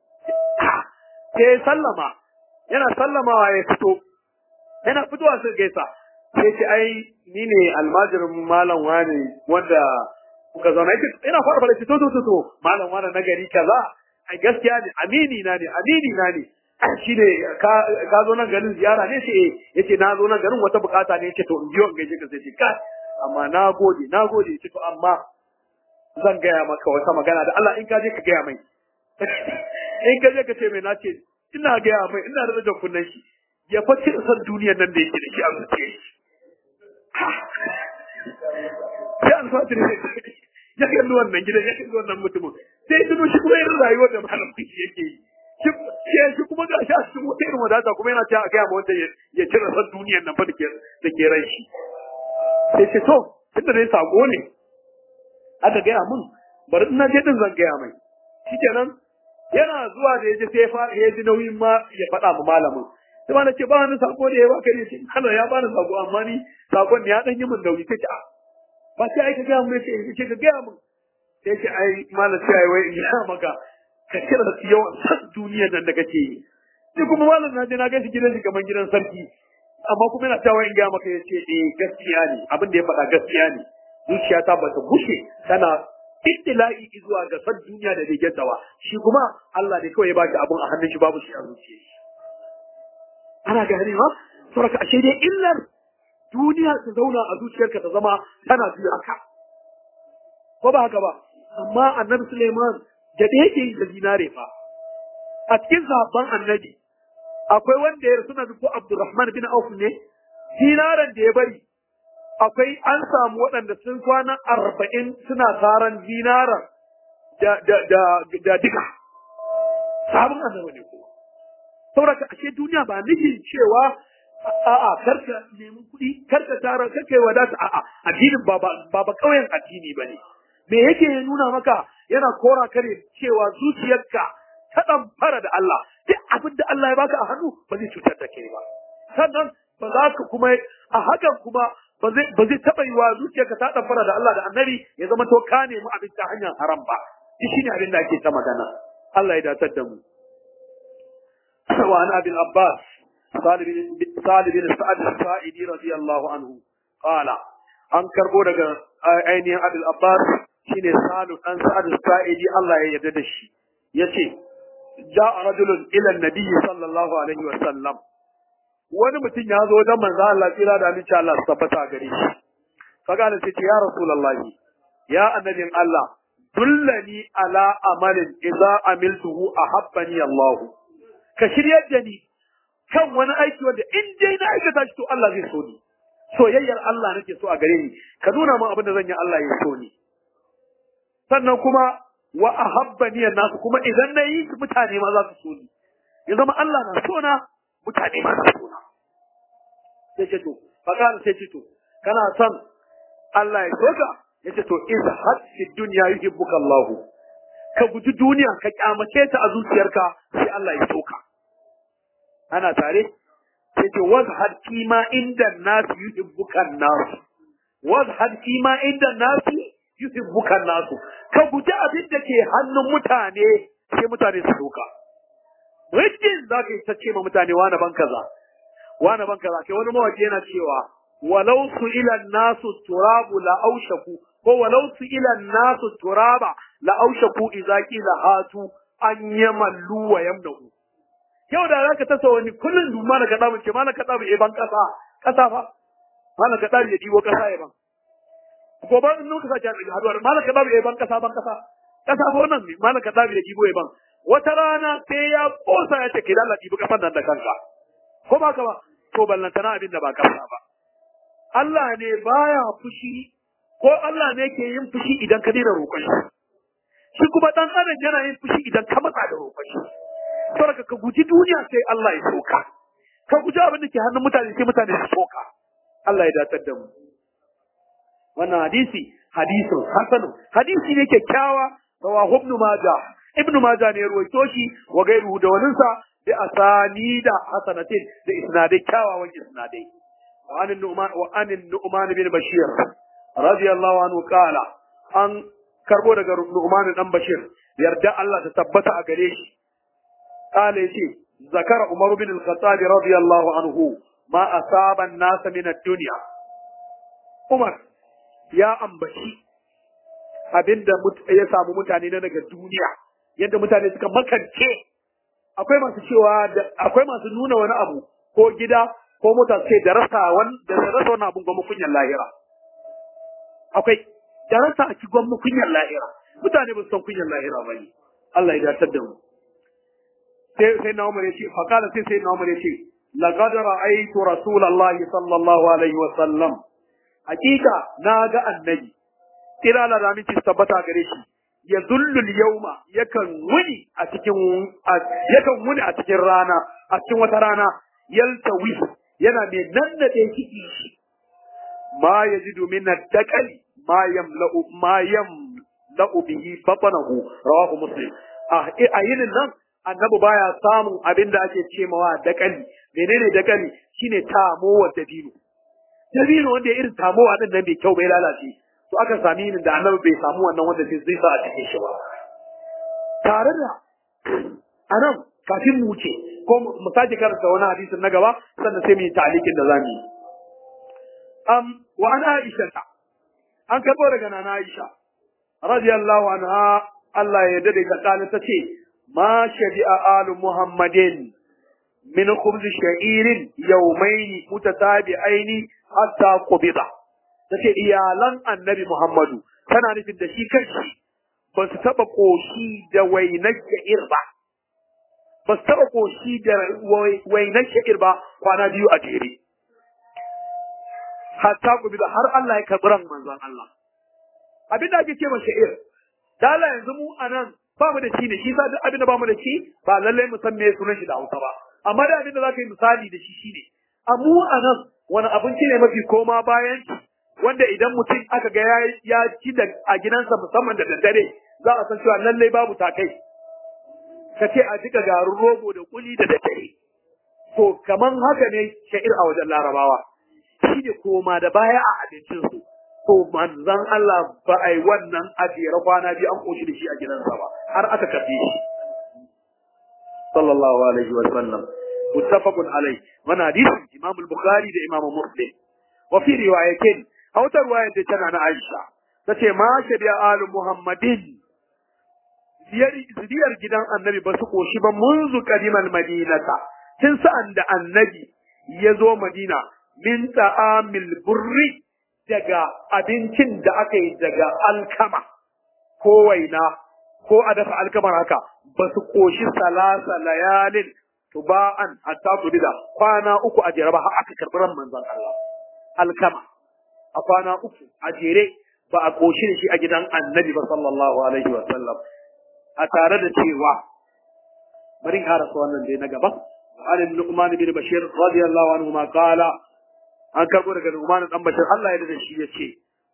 sai sallama yana sallamawa ya fito yana fitowa sai gaisa sai ce ai ni ne almajirin malam wani wanda kuka zauna yake ina fara fara ce to to to malam wani na gari kaza ai gaskiya ne amini na ne amini na ne shi ne ka zo nan garin ziyara ne ce yace na zo nan garin wata bukata ne yace to in biyo in gaishe ka sai ce kai amma na gode na gode yace to amma zan gaya maka wata magana da Allah in ka je ka gaya mai in ka je ka ce mai na ce ina gaya mai ina da rajin kunnen shi ya faci san duniyar nan da yake da shi a zuciya shi sai alfatir ya kalli wannan gidan ya kalli wannan mutumin sai tuno shi kuma irin rayuwar da malam shi yake yi shi kuma ga shi a cikin wata irin wadata kuma yana cewa a gaya ma wanda ya cire san duniyar nan fa da ke ran shi sai ce to tunda dai sako ne aka gaya mun bari ina je din zan gaya mai shikenan yana zuwa da yaje sai fa ya ji nauyin ma ya faɗa ma malamin sai ma ce ba wani sako da ya baka ne ce kana ya bani sako amma ni sakon ne ya dan yi min nauyi sai ce a ba sai ai ka gaya mun sai ce ka gaya mun sai ce ai malam sai ai wai in ya maka ka kira su yawan san duniyar nan da kake yi ni kuma malam na je na gaishe gidan shi kamar gidan sarki amma kuma yana cewa in gaya maka ya ce eh gaskiya ne abin da ya faɗa gaskiya ne zuciyata ba ta gushe tana ittila'i zuwa ga san duniya da begen dawa shi kuma Allah ne kawai ya baki abun a hannun shi babu shi a zuciyar shi ana gane ma saboda ashe dai illar duniya ta zauna a zuciyarka ta zama tana juya ka ko ba haka ba amma annabi Suleiman da da yake da zinare fa a cikin sahabban annabi akwai wanda ya rasu na ko Abdurrahman bin Auf ne zinaren da ya bari akwai an samu waɗanda sun kwana arba'in suna taron zinaran da da da da duka sabon annabi ne kuma saboda ashe duniya ba nufin cewa a'a karka nemi kuɗi karka tara karka yi wadata a'a addinin ba ba ba kauyen addini ba ne me yake nuna maka yana kora kare cewa zuciyarka ta ɗan fara da Allah duk abin da Allah ya baka a hannu ba zai cutar da kai ba sannan ba za ka kuma a hakan kuma ba zai ba zai taɓa yiwa zuciyarka ta ɗan fara da Allah da annabi ya zama to ka nemi abin ta hanyar haram ba shi shine abin da ake ta magana Allah ya datar da mu wa an abin abbas salib bin sa'ad as-sa'idi radiyallahu anhu qala an karbo daga ainihin abin abbas shine salu dan sa'ad as-sa'idi Allah ya yarda da shi yace ja'a rajulun ila an-nabi sallallahu alaihi wa sallam wani mutum ya zo wajen manzo Allah tsira da aminci Allah su tabbata gare shi kaga da ce ya rasulullahi ya annabin Allah dullani ala amalin idza amiltuhu ahabbani Allah ka shiryar da ni kan wani aiki wanda in dai na aikata shi to Allah zai so ni soyayyar Allah nake so a gare ni ka nuna min abin da zan yi Allah ya so ni sannan kuma wa ahabbani nasu kuma idan na yi mutane ma za su so ni ya zama Allah na so na mutane ma na so na sai ce to fakara sai ce to kana son Allah ya so ka yace to izhad fi dunya yuhibbuka Allah ka guji duniya ka kyamace ta a zuciyarka sai Allah ya soka ana tare sai ce wazhad kima inda nas yuhibbuka nas wazhad kima inda nas yuhibbuka nas ka guji abin da ke hannun mutane sai mutane su soka muddin za ka yi ta ce ma mutane wani ban kaza wani ban kaza kai wani mawaki yana cewa walau su ila nasu turabu la aushaku ko walau su ila nasu turaba la aushaku idza qila hatu an yamallu wa yamnahu yau da zaka tasa wani kullun du mana ka damu ce mana ka damu e ban kasa kasa fa mana ka damu ya diwo kasa ya ban ko ba in nuka sake haduwar mana ka damu e ban kasa ban kasa kasa fa wannan ne mana ka damu ya diwo ya ban wata rana sai ya kosa ya ce ke lalla dibi kasan nan da kanka ko ba ka ba to ballantana abin da ba kasa ba Allah ne baya fushi ko Allah ne ke yin fushi idan ka daina roƙon shi shi kuma dan adam yana yin fushi idan ka matsa da roƙon shi saboda ka guji duniya sai Allah ya soka ka guji abin da ke hannun mutane sai mutane su soka Allah ya datar da mu wannan hadisi hadisin hasanun hadisi ne kyakkyawa rawahu ibn majah ibn majah ne ruwaito shi wa gairuhu da waninsa bi asanida hasanatin da isnadai kyawawan isnadai وعن النعمان وعن النعمان بن بشير رضي الله عنه قال an karbo daga Nu'man dan Bashir yarda Allah ta tabbata a gare shi kale yace zakara Umar bin al-Khattab radiyallahu anhu ma asaba an-nas min ad-dunya Umar ya ambaci abinda ya samu mutane na daga duniya yadda mutane suka makance akwai masu cewa akwai masu nuna wani abu ko gida ko mota ce da rasa wani da rasa wani abun gwamma kunyar lahira akwai da rasa a ci gwamma kunyar lahira mutane ba su san kunyar lahira ba ne Allah ya datar da mu sai sai na umar ya ce fakala sai sai na umar ya ce laqad ra'aytu rasulullahi sallallahu alaihi wa sallam hakika na ga annabi kira la rami ci tabbata gare shi ya zullul yauma yakan wuni a cikin yakan wuni a cikin rana a cikin wata rana yaltawi yana mai nannade ciki shi ma yajidu min ad-daqali ma yamla'u ma yamla'u bihi batnahu rawahu muslim a yinin nan annabi baya samun abin da ake ce mawa dakali menene dakali shine tamowa dabino dabino wanda ya irin tamowa din nan bai kyau bai lalace to aka sami yinin da annabi bai samu wannan wanda sai zai sa a cikin shi ba tare da anan kafin mu wuce ko mu sake karanta wani hadisin na gaba sannan sai mu yi ta'alikin da zamu yi am wa an aisha an karbo daga nana aisha radiyallahu anha Allah ya dade ta kana tace ma shabi'a alu muhammadin min khubz sha'irin yawmayn mutatabi'aini hatta qubida tace iyalan annabi muhammadu tana nufin da shi kanshi ba su taba koshi da wainar sha'ir ba ba su taɓa ƙoshi da wainar sha'ir ba kwana biyu a jere. Hatta gobe da har Allah ya karɓi ran manzon Allah. Abin da ake ce ma sha'ir, dala yanzu mu a nan ba mu da shi ne, shi sa duk abin da ba mu da shi ba lallai mu san me sunan shi da Hausa ba. Amma da abin da za ka yi misali da shi shi ne. A mu a nan wani abinci ne mafi koma bayan wanda idan mutum aka ga ya ci da a gidansa musamman da daddare za a san cewa lallai babu takai. ka ce a jika garin rogo da kuli da daddare. To, kaman haka ne sha'ir a wajen larabawa, shi ne koma da baya a abincinsu. To, manzan Allah ba a yi wannan a jere kwana biyu an koshi da shi a gidansa ba, har aka karɓe shi. Sallallahu alaihi wa sallam. Muttafaqun alai. Wani hadisin Imam Bukhari da Imam Muslim. Wa fi riwayatin, a wata riwayar da tana na Aisha, ta ce ma shabi'a alu Muhammadin zuriyar gidan annabi ba su koshi ba munzu kadimal madinata tun sa'an da annabi ya zo madina min ta'amil burri daga abincin da aka yi daga alkama ko waina ko a dafa alkamar haka ba su koshi salasa layalin tuba'an hatta tudida kwana uku a jere ba har aka karɓi ran manzon Allah alkama a kwana uku a jere ba a koshi da shi a gidan annabi ba sallallahu alaihi wa sallam a tare da cewa bari karasa wannan dai na gaba an ibn Nu'man bin Bashir radiyallahu anhu ma qala an karbo daga Nu'man dan Bashir Allah ya da shi yace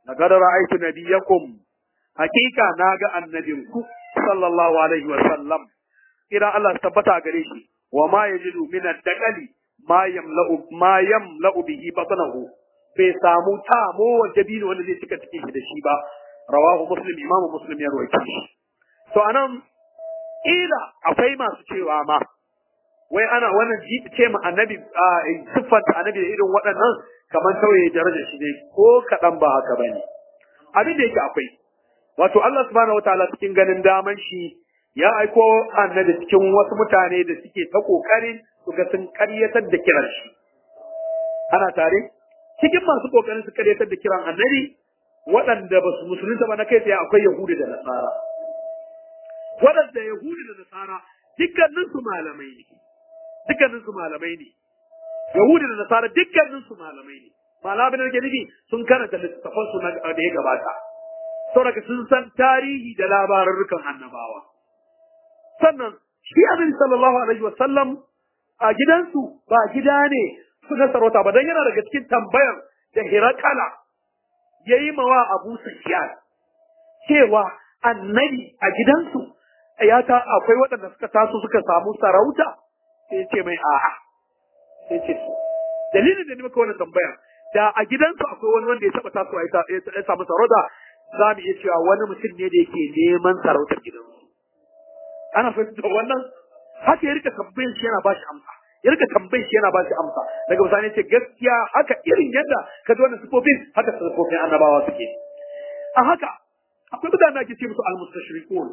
laqad ra'aytu nabiyakum hakika naga annabinku sallallahu alaihi wa sallam ira Allah tabbata gare shi wa ma yajidu min ad-daqali ma yamla'u ma yamla'u bihi batnahu bai samu tamo wanda bino wanda zai cika cikin shi da shi ba rawahu muslim imamu muslim ya rawaito shi to anan ila akwai masu cewa ma wai ana wannan ce ma annabi siffanta annabi da irin waɗannan kamar tauye darajar shi ne ko kaɗan ba haka bane abin da yake akwai wato Allah subhanahu wataala cikin ganin daman shi ya aiko annabi cikin wasu mutane da suke ta kokarin su ga sun karyatar da kiran shi ana tare cikin masu kokarin su karyatar da kiran annabi waɗanda ba su musulunta ba na kai tsaye akwai yahudi da nasara waɗanda yahudi da nasara dukkanin su malamai ne dukkanin su malamai ne yahudi da nasara dukkanin su malamai ne malamai da ke nufi sun karanta littattafan su da ya gabata saboda sun san tarihi da labarurrukan annabawa sannan shi annabi sallallahu alaihi wasallam a gidansu ba gida ne suka sarauta ba dan yana daga cikin tambayar da Hirakala yayi mawa Abu Sufyan cewa annabi a gidansu ya ta akwai waɗanda suka taso suka samu sarauta sai ce mai a'a sai ce dalilin da ni maka wannan tambaya da a gidansu akwai wani wanda ya taba tasowa ya samu sarauta za mu iya cewa wani mutum ne da yake neman sarautar gidansu ana fahimta wannan haka ya rika tambayin shi yana ba shi amsa ya rika tambayin shi yana ba shi amsa daga misali ce gaskiya haka irin yadda ka ji wannan sifofin haka sifofin annabawa suke a haka akwai mutane da ake ce musu almustashriqun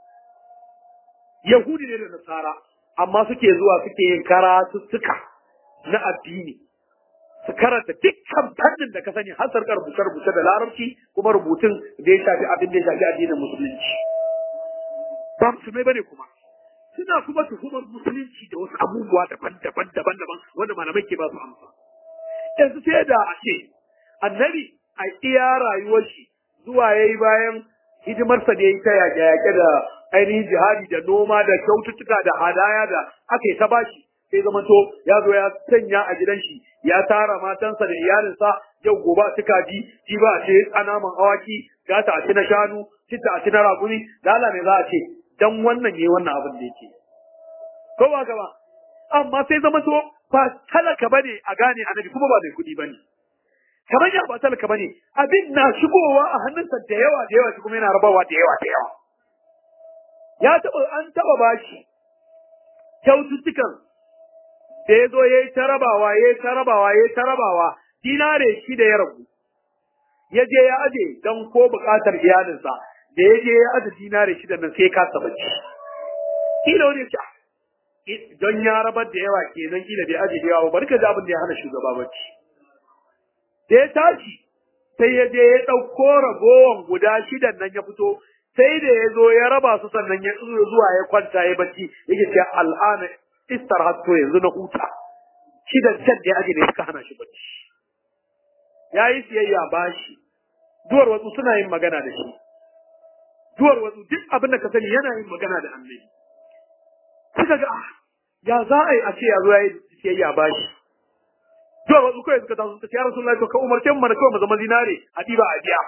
yahudi ne da nasara amma suke zuwa suke yin karatuttuka na addini su karanta dukkan fannin da ka sani har sarkar rubuce-rubuce da larabci kuma rubutun da ya shafi abin da ya shafi addinin musulunci ba musulmai bane kuma suna kuma tuhumar musulunci da wasu abubuwa daban-daban daban-daban wanda malamai ke ba su amsa yanzu sai da a ce annabi a iya rayuwar shi zuwa yayi bayan hidimarsa da yayi ta yaƙe-yaƙe da ainihin jihadi da noma da kyaututtuka da hadaya da aka yi ta bashi sai zama to ya zo ya sanya a gidan shi ya tara matansa da iyalinsa yau gobe a cika ji ji ba a ce tsanaman awaki gata a ci na shanu citta a ci na raguni da Allah ne za a ce dan wannan ne wannan abin da yake ko ba ka ba amma sai zama to ba talaka bane a gane annabi kuma ba mai kuɗi bane kamar ya ba talaka bane abin na shigowa a hannunsa da yawa da yawa shi kuma yana rabawa da yawa da yawa ya taɓa an taɓa bashi kyaututtukan da ya zo ya yi ta rabawa ya yi ta rabawa ya yi ta rabawa dinare shi da ya rabu ya je ya aje don ko buƙatar iyalinsa da ya je ya aje dinare shi da nan sai ka saba ci kila wani ya don ya rabar da yawa kenan kila bai aje da yawa ba barka da abin da ya hana shugaba bacci da ya tashi sai ya je ya ɗauko ragowan guda shidan nan ya fito sai da ya zo ya raba su sannan ya zuwa ya kwanta ya bacci yake ce al'ana istar hatto yanzu na huta shidan can da ya aje ne suka hana shi bacci ya yi siyayya bashi duwar wasu suna yin magana da shi duwar wasu duk abin da ka sani yana yin magana da annabi suka ga ya za a yi a ce ya zo ya yi siyayya bashi zuwa wasu kawai suka taso suka ce ya rasulullahi to ka umarce mu mana kawai mu zama zinare a diba a biya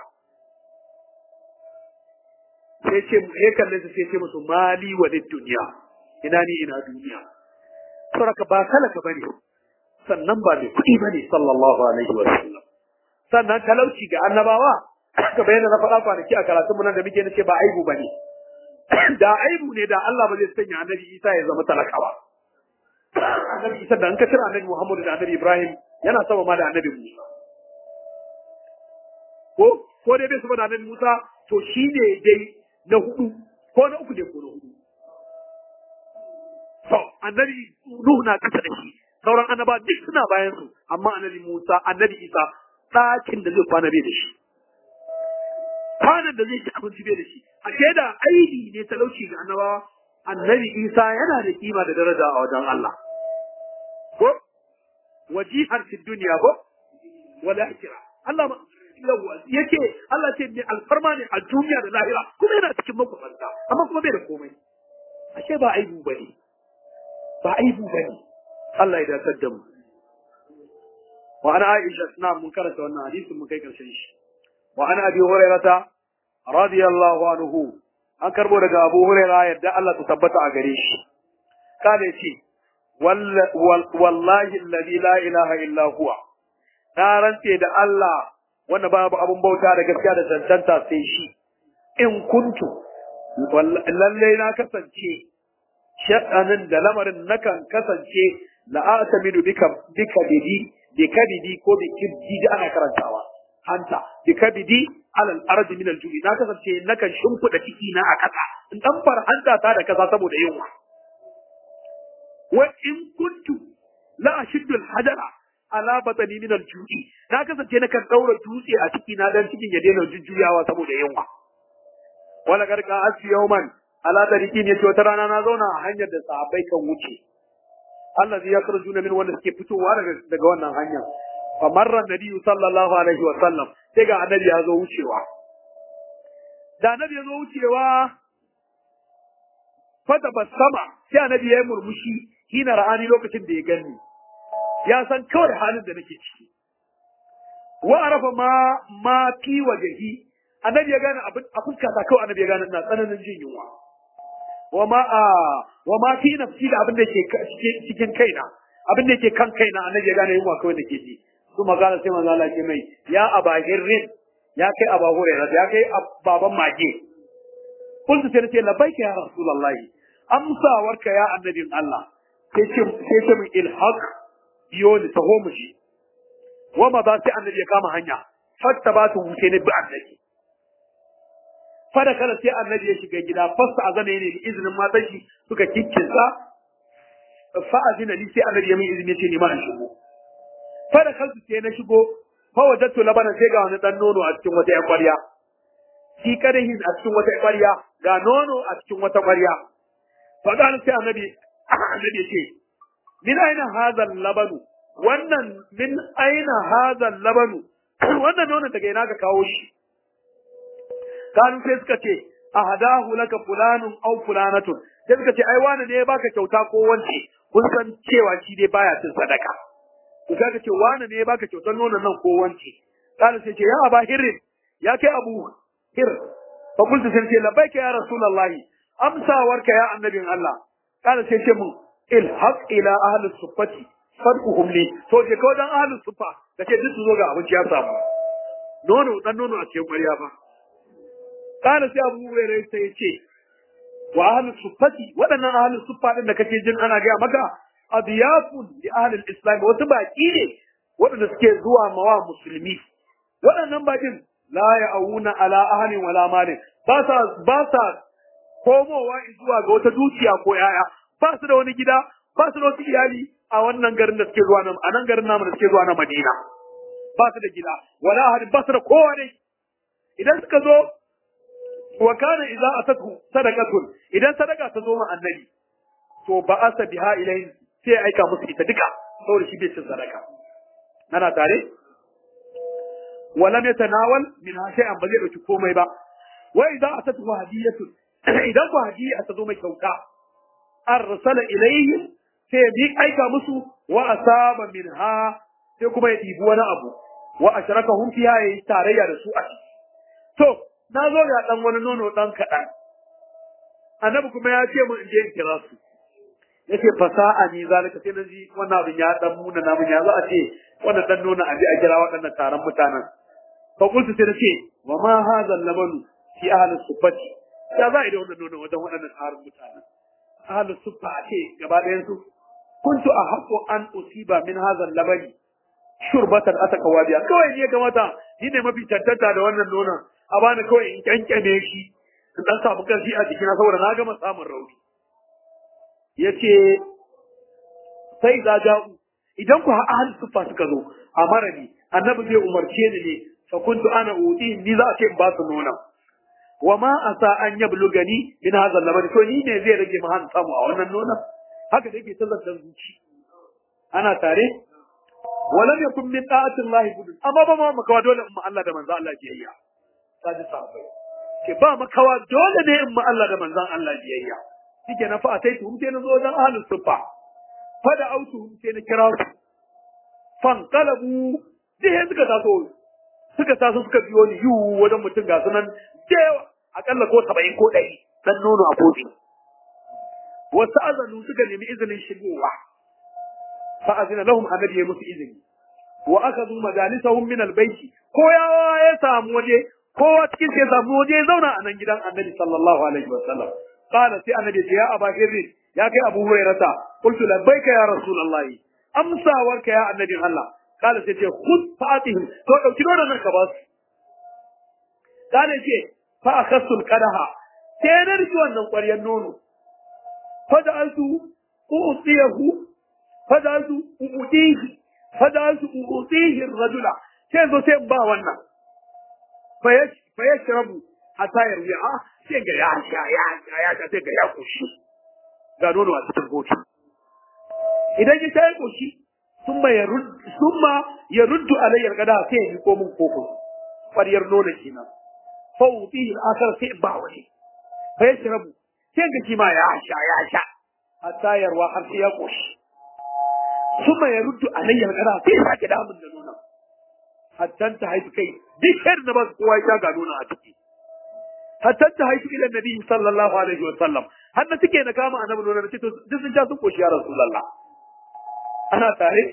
sai ce mu ya kalle su sai ce musu mali wa duniya ina ni ina duniya saboda ba talaka bane sannan ba mai kuɗi bane sallallahu alaihi wa sallam sannan talauci ga annabawa ka bayyana na faɗa kwanaki a karatun mu nan da muke nace ba aibu bane da aibu ne da Allah ba zai sanya annabi Isa ya zama talakawa annabi Isa da an ka cire annabi Muhammadu da annabi Ibrahim yana sama ma da annabi Musa. Ko, ko dai bai sama da annabi Musa, to shi ne dai na hudu, ko na uku ne ko na hudu. To, annabi Nuhu na kasa da shi, sauran annaba duk suna bayan su, amma annabi Musa, annabi Isa, ɗakin da zai kwana bai da shi. Kwanan da zai ci abinci bai da shi, a da aibi ne talauci ga annabawa, annabi Isa yana da kima da daraja a wajen Allah. Ko? wajihar fi duniya ko wala akira Allah ma yake Allah ce ne alfarma ne a duniya da lahira kuma yana cikin makwabanta amma kuma bai da komai ashe ba aibu bane ba aibu bane Allah ya dakar da mu wa ana Aisha suna mun karanta wannan hadisin mun kai karshen shi wa an abi hurairata radiyallahu anhu an karbo daga abu huraira yadda Allah ta tabbata a gare shi kada ce wallahi alladhi la ilaha illa huwa na rantse da Allah wanda babu abun bauta da gaskiya da cancanta sai shi in kuntu lalle na kasance sha'anin da lamarin nakan kasance la'atamidu bika bika bidi bika bidi ko biki da ana karantawa hanta bika bidi alal ardi min aljudi na kasance nakan shimfida ciki na a kasa in dan far hanta ta da kasa saboda yunwa wa in kuntu la ashiddu alhajara ala batani min aljudi na kasance nakan daura dutse a ciki na dan cikin ya daina jujjuyawa saboda yunwa wala garka asfi yawman ala tariqin yace wata rana na zauna a hanyar da sahabbai kan wuce allazi yakhrujuna min wanda suke fitowa daga daga wannan hanyar fa marra nabiyyu sallallahu alaihi wa sallam sai ga annabi ya zo wucewa da annabi ya zo wucewa fata basama sai annabi ya yi murmushi hina ra'ani lokacin da ya gani ya san kawai halin da nake ciki wa arafa ma ma fi wajhi annabi ya gane abin a fuskata kawai annabi ya gane ina tsananin jin yunwa wa ma a wa ma fi nafsi da abin da ke cikin kaina abin da ke kan kaina annabi ya gane yunwa kawai da ke ji su magana sai manzo Allah ke mai ya abahirrin ya kai aba hurairah ya kai baban mage kullu sai ce labbaika ya rasulullahi amsawarka ya annabin Allah sai ce sai ce min ilhaq biyo ni taho mu shi wa ma ba sai annabi ya kama hanya fatta ba su wuce ne bi annabi fada kada sai annabi ya shiga gida fasta azana ne izinin matan shi suka kikkinsa fa azina li sai annabi ya min izini ce ni ma in shigo fada kansu sai na shigo fa wajadtu labana sai ga wani dan nono a cikin wata ƙwarya shi kadahin a cikin wata ƙwarya ga nono a cikin wata ƙwarya fa ga sai annabi annabi ya ce min aina hadha labanu wannan min aina hadha labanu wannan nono daga ina ka kawo shi kanu sai suka ce ahadahu laka fulanun aw fulanatun sai suka ce ai wani ne ya baka kyauta ko wance kun san cewa shi dai baya cin sadaka to kaga ce wani ne ya baka kyautar nonon nan ko wance kana sai ce ya aba hirrin ya kai abu hir fa kuntu sai ce labbaika ya rasulullahi amsawarka ya annabin Allah kana sai ce mun ilhaq ila ahli suffati fad'uhum li to je ko dan ahli suffa kace duk su zo ga abinci ya samu nono dan nono a cikin ƙwarya ba kana sai abu hurairah sai ya ce wa ahli suffati waɗannan ahli suffa din da kake jin ana gaya maka adiyafun li ahli islam wasu baki ne waɗanda suke zuwa mawa musulmi waɗannan bakin la ya'una ala ahli wala malin ba sa ba sa komowa zuwa ga wata dukiya ko yaya ba su da wani gida ba su da wasu iyali a wannan garin da suke zuwa nan a nan garin namu da suke zuwa na Madina ba su da gida wala ahli ba su da kowa ne idan suka zo wa kana idza atatu sadaqatun idan sadaka ta zo ma annabi to ba asa biha ilayhi sai aika musu ita duka saboda shi bai cin sadaka ana tare walam yatanawal min shay'an ba zai dauki komai ba wa idza atatu hadiyatun idan ku hadiya ta zo mai kyauta arsala ilayhi sai bi aika musu wa asaba minha sai kuma ya dibi wani abu wa asharakahum fiha yayi tarayya da su a ciki to na zo ga dan wani nono dan kaɗan. Annabi kuma ya ce mun in je in kira su. Ya ce fasa'a ni zalika sai na ji wannan abin ya dan muna namun ya za a ce wannan dan nono a je a kira waɗannan taron mutanen. Fa kuntu sai na ce wa ma hadha labanu fi ahli sufati. Ya za a yi da wannan nono wajen waɗannan taron mutanen. Ahli sufa a ce gaba ɗayan su. Kuntu a haƙo an usiba min hadha labani. Shurbatan ataka wadiya. Kawai ne ga mata ni ne mafi tantanta da wannan nonon. a bani kawai in kyankyame shi in dan samu karfi a jikina saboda na gama samun rauni yace sai za ja'u idan ku ahli sufa suka zo a marani annabi zai umarce ni ne fa kuntu ana udi ni za a ce in ba su nuna wa ma asa an yablugani min hadha al to ni ne zai rage mahan samu a wannan nuna haka da yake tazartar zuci ana tare walam yakun min ta'ati Allah budun amma ba ma makawa dole in Allah da manzo Allah biyayya sadi sahabbai ke ba makawa dole ne in ma Allah da manzon Allah biyayya shike na fa sai tuhum sai na zo wajen ahlus sufa fa da autu sai na kira su fan qalabu sai suka taso suka taso suka biyo ni yiwu wajen mutum ga sunan da yawa akalla ko saba'in ko ɗari dan nono a kofi wasu azanu suka nemi izinin shigowa fa azina lahum annabi ya musu izini wa akhadhu majalisahum min albayti ko ya ya samu waje kowa cikin sai samu waje ya zauna a nan gidan annabi sallallahu alaihi wasallam qala sai annabi ya aba hirri ya kai abu hurairata qultu labbaika ya rasulullah amsawarka ya annabi Allah qala sai ce khud fatihim to dauki dole nan ka ba su qala ce fa akhassu alqadaha sai na riki wannan ƙwaryar nono faja'altu u'tiyahu faja'altu u'tihi faja'altu u'tihi ar-rajula sai zo sai ba wannan fa yashrabu hatta yarwi a sai ga ya sha ya sha ya sha sai ga ya koshi ga nono a cikin kofi idan ya sha ya koshi summa yarud summa yaruddu alayya gada sai ya ko min koko ƙwaryar nono kenan fa u'tihi al-akhar sai ba wani fa yashrabu sai ga shi ma ya sha ya sha hatta yarwa har sai ya koshi kuma ya ruddu alayya kada sai ya sake damun da nuna hatta ta haifi kai duk yar da ba kowa ya ga nuna a ciki hatta ta haifi ila nabi sallallahu alaihi wa sallam har da suke na kama annabi nuna ce to duk sun sha sun koshi ya rasulullah ana tare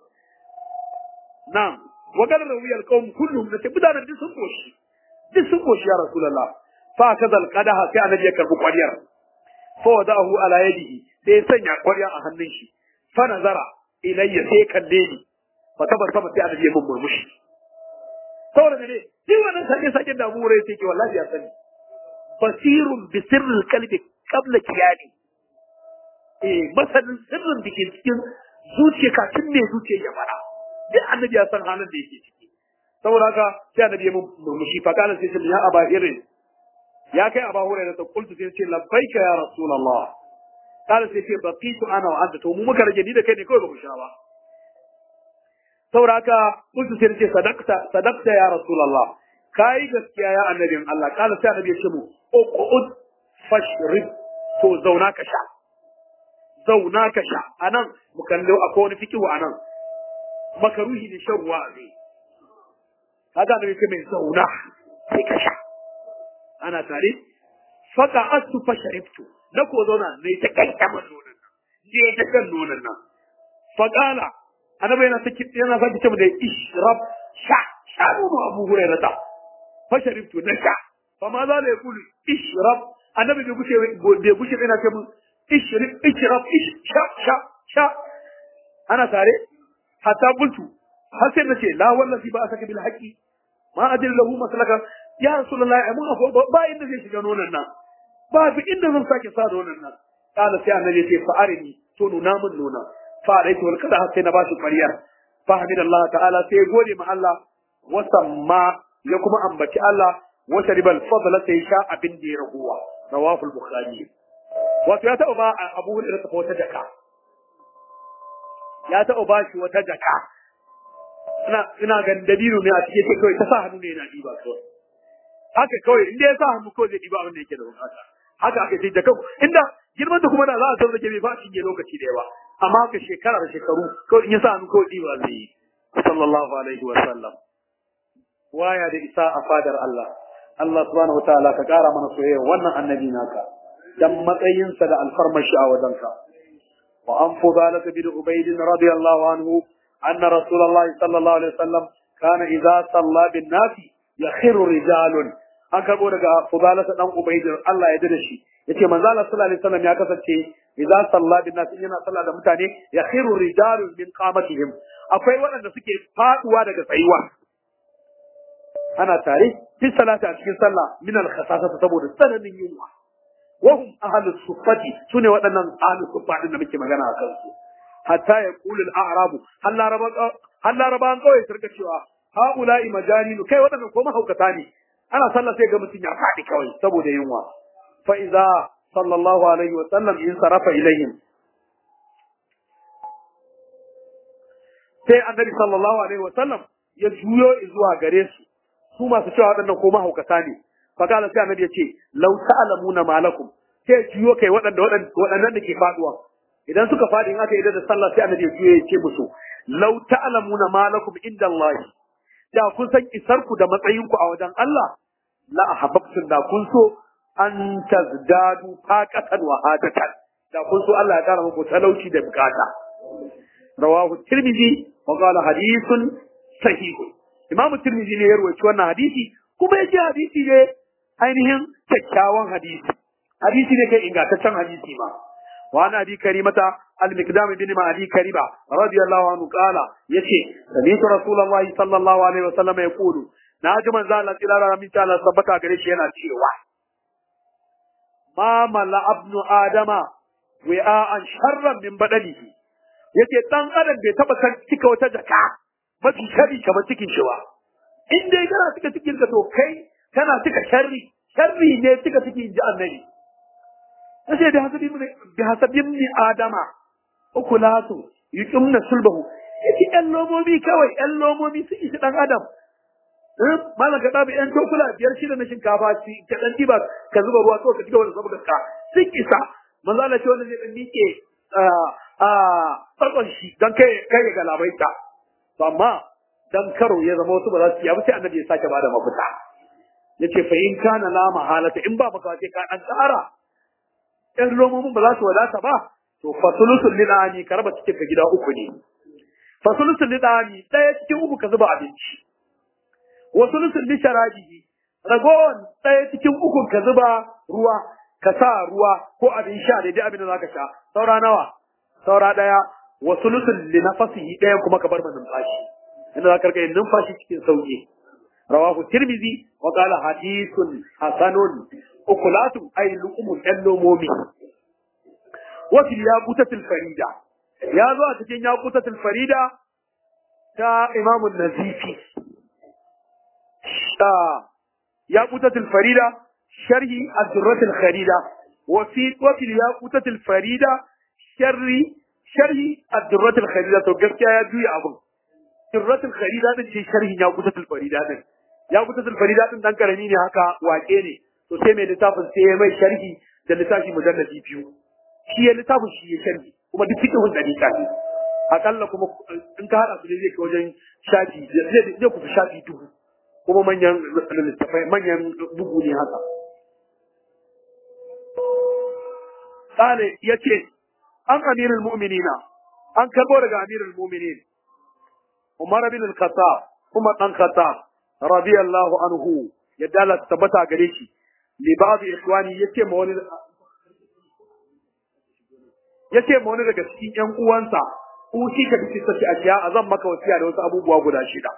na'am wa qala rawiyal qawm kulluhum da mutanen duk sun koshi duk sun koshi ya rasulullah fa kaza alqadaha sai annabi ya karbi kwariyar fa wadahu ala yadihi sai ya sanya kwariyar a hannun shi fa nazara ilayya sai kalle ni fa tabassama sai annabi ya mun murmushi saboda ne duk wannan sake sake da mu rai take wallahi ya sani basirun bi sirril qalbi qabla kiyani eh masanin sirrin da ke cikin zuciya kafin me zuciya ya fara duk annabi ya san halin da yake ciki saboda haka sai annabi ya mun murmushi fa kana sai ya aba irin ya kai aba hurairah ta kultu sai ce labbaika ya rasulullah kana sai ce baqitu ana wa anta to mu muka rage ni da kai ne kawai ba mu sha ba saboda haka kultu sai ce sadaqta sadaqta ya rasulullah kai gaskiya ya annabin Allah kana sai annabi ya ce mu uqud fashrib to zauna ka sha zauna ka sha anan mu kallo akwai wani fikihu anan makaruhi ne shan ruwa ne kaga annabi ce mai zauna sai ka sha ana tare faka asu fa sharibtu na ko zauna ne ta kai ta man nonon nan ne ta kan nonon nan faqala annabi yana saki yana saki ce da ishrab sha sha nono abu hurairah ta fa sharibtu na sha fa ma za la yaqulu ishrab annabi bai gushe bai gushe yana ce mun ishrib ishrab sha sha sha ana tare hatta bultu har sai nace la wallahi ba asaka bil haqi ma adil lahu maslaka ya rasulullahi amma fa ba inda zai shiga nonon nan ba fi inda zan sake sa nonon nan kala sai annabi ya ce fa arini to nuna min nuna fa alaihi wal kada sai na bashi ƙwariyar fa hamidallah ta'ala sai gode ma Allah wa samma ya kuma ambaci Allah wa sharibal fadla sai sha abin da ya raguwa rawahul bukhari wato ya taɓa ba abu hurairah ta wata jaka ya taɓa ba shi wata jaka ina ina ganin dabino ne a cikin kawai ta sa hannu ne yana diba kawai haka kawai inda ya sa hannu kawai zai ɗiba abin da yake da bukata haka aka ce da kau inda girman da kuma da za a san rage bai ba cinye lokaci da yawa amma haka shekara da shekaru kawai in ya sa hannu kawai ɗiba zai yi sallallahu alaihi wa sallam waya da isa a fadar Allah Allah subhanahu wataala ka ƙara mana soyayya wannan annabi naka dan matsayinsa da alfarmashi a wajenka wa an fudalata bin ubayd radiyallahu anhu anna rasulullahi sallallahu alaihi wasallam kana idza salla bin nasi yakhiru rijalun an karbo daga fudalata dan ubayd Allah ya dade shi yace manzo Allah sallallahu alaihi wasallam ya kasance idza salla bin nasi yana salla da mutane yakhiru rijalun min qamatihim akwai waɗanda suke faduwa daga tsayuwa ana tare fi salati a cikin sallah min al-khasasa saboda tsananin yunwa wahum ahlus suffati sune waɗannan ahlus suffa din da muke magana a kansu hatta ya qulu al-a'rabu hal laraba hal laraba an kawai sarka cewa haula'i majaninu kai waɗannan ko mahaukata ne ana sallah sai ga mutum ya faɗi kawai saboda yunwa fa idza sallallahu alaihi wa sallam in sarafa ilayhim sai annabi sallallahu alaihi wa sallam ya juyo zuwa gare su su masu cewa waɗannan ko mahaukata ne fakala sai annabi ya ce law ta'lamuna malakum sai juyo kai waɗanda waɗannan da ke faduwa idan suka fadi in aka yi da sallah sai annabi ya juyo ya ce musu law ta'lamuna malakum inda Allah da kun san isar ku da matsayin ku a wajen Allah la ahabbtum da kun so an tazdadu faqatan wa hadatan da kun so Allah ya kara muku talauci da bukata rawahu tirmidhi wa qala hadithun sahih imam tirmidhi ne ya rawaito wannan hadisi kuma yace hadisi ne ainihin kyakkyawan hadisi hadisi ne kai ingantaccen hadisi ma wa ana bi karimata al-miqdam bin ma'adi kariba radiyallahu anhu qala yace sami'tu rasulullahi sallallahu alaihi wasallam yaqulu na ji manzo Allah tilala min ta Allah sabbata gare shi yana cewa ma mala abnu adama wi'an sharran min badalihi yace dan adam bai taba san cika wata jaka mafi sharri kamar cikin shi ba in dai kana cika cikin ka to kai kana cika sharri sharri ne cika cikin ji annabi yace da hasabi mun da hasabin ni adama ukulatu yuqimna sulbahu yace ɗan lomomi kawai ɗan lomomi sun ishi dan adam malam ka ɗabi ‘yan tokula biyar shida na shinkafa ci ka ɗan ɗiba ka zuba ruwa kawai ka ci gaba da saboda ka sun isa manzo Allah ce wanda zai ɗan miƙe a farkon shi don kai kai ya galabaita to amma dan karo ya zama wasu ba za su yi abu sai annabi ya sake bada mafita yace fa in kana la mahalata in ba maka wace ka an tsara ɗan romomin ba za su wadata ba to fasulusul lidani ka raba cikin ka gida uku ne fasulusul lidani ɗaya cikin uku ka zuba abinci wasu nusul li sharabihi ragowar ɗaya cikin ukun ka zuba ruwa ka sa ruwa ko abin sha daidai abin da zaka sha saura nawa saura ɗaya wasu nusul li nafasihi ɗayan kuma ka bar ma numfashi inda za ka rika yin numfashi cikin sauki rawahu tirmizi wa qala hadithun hasanun ukulatu ay luqumul lomomi wa fil yaqutatil farida ya zo a cikin yaqutatil farida ta imamun nazifi ياقوتة الفريدة شرح الدرة الخريدة وفي وفي الياقوتة الفريدة شرح شرح الدرة الخريدة تو gaskiya ya juya abun درة الخريدة din ce sharhin ياقوتة الفريدة din ياقوتة الفريدة din dan karami ne haka wake ne to sai mai littafin sai ya mai sharhi da littafi mujalladi biyu shi ya littafin shi ya sharhi kuma duk fiqhun da littafi akalla kuma in ka hada su ne zai kai wajen shafi zai zai kusa shafi dubu kuma manyan littafai manyan bugu ne haka. Sale ya ce, an amirul mu'minina, an karbo daga amirul mu'minin, Umar bin al-Khattab, Umar dan Khattab, radiyallahu anhu, yadda Allah ta tabbata gare shi, li ba'd ikhwani yace ma wani yace ma wani daga cikin ƴan uwansa, ushi ka bi sati ashiya azan maka wasiya da wasu abubuwa guda shida.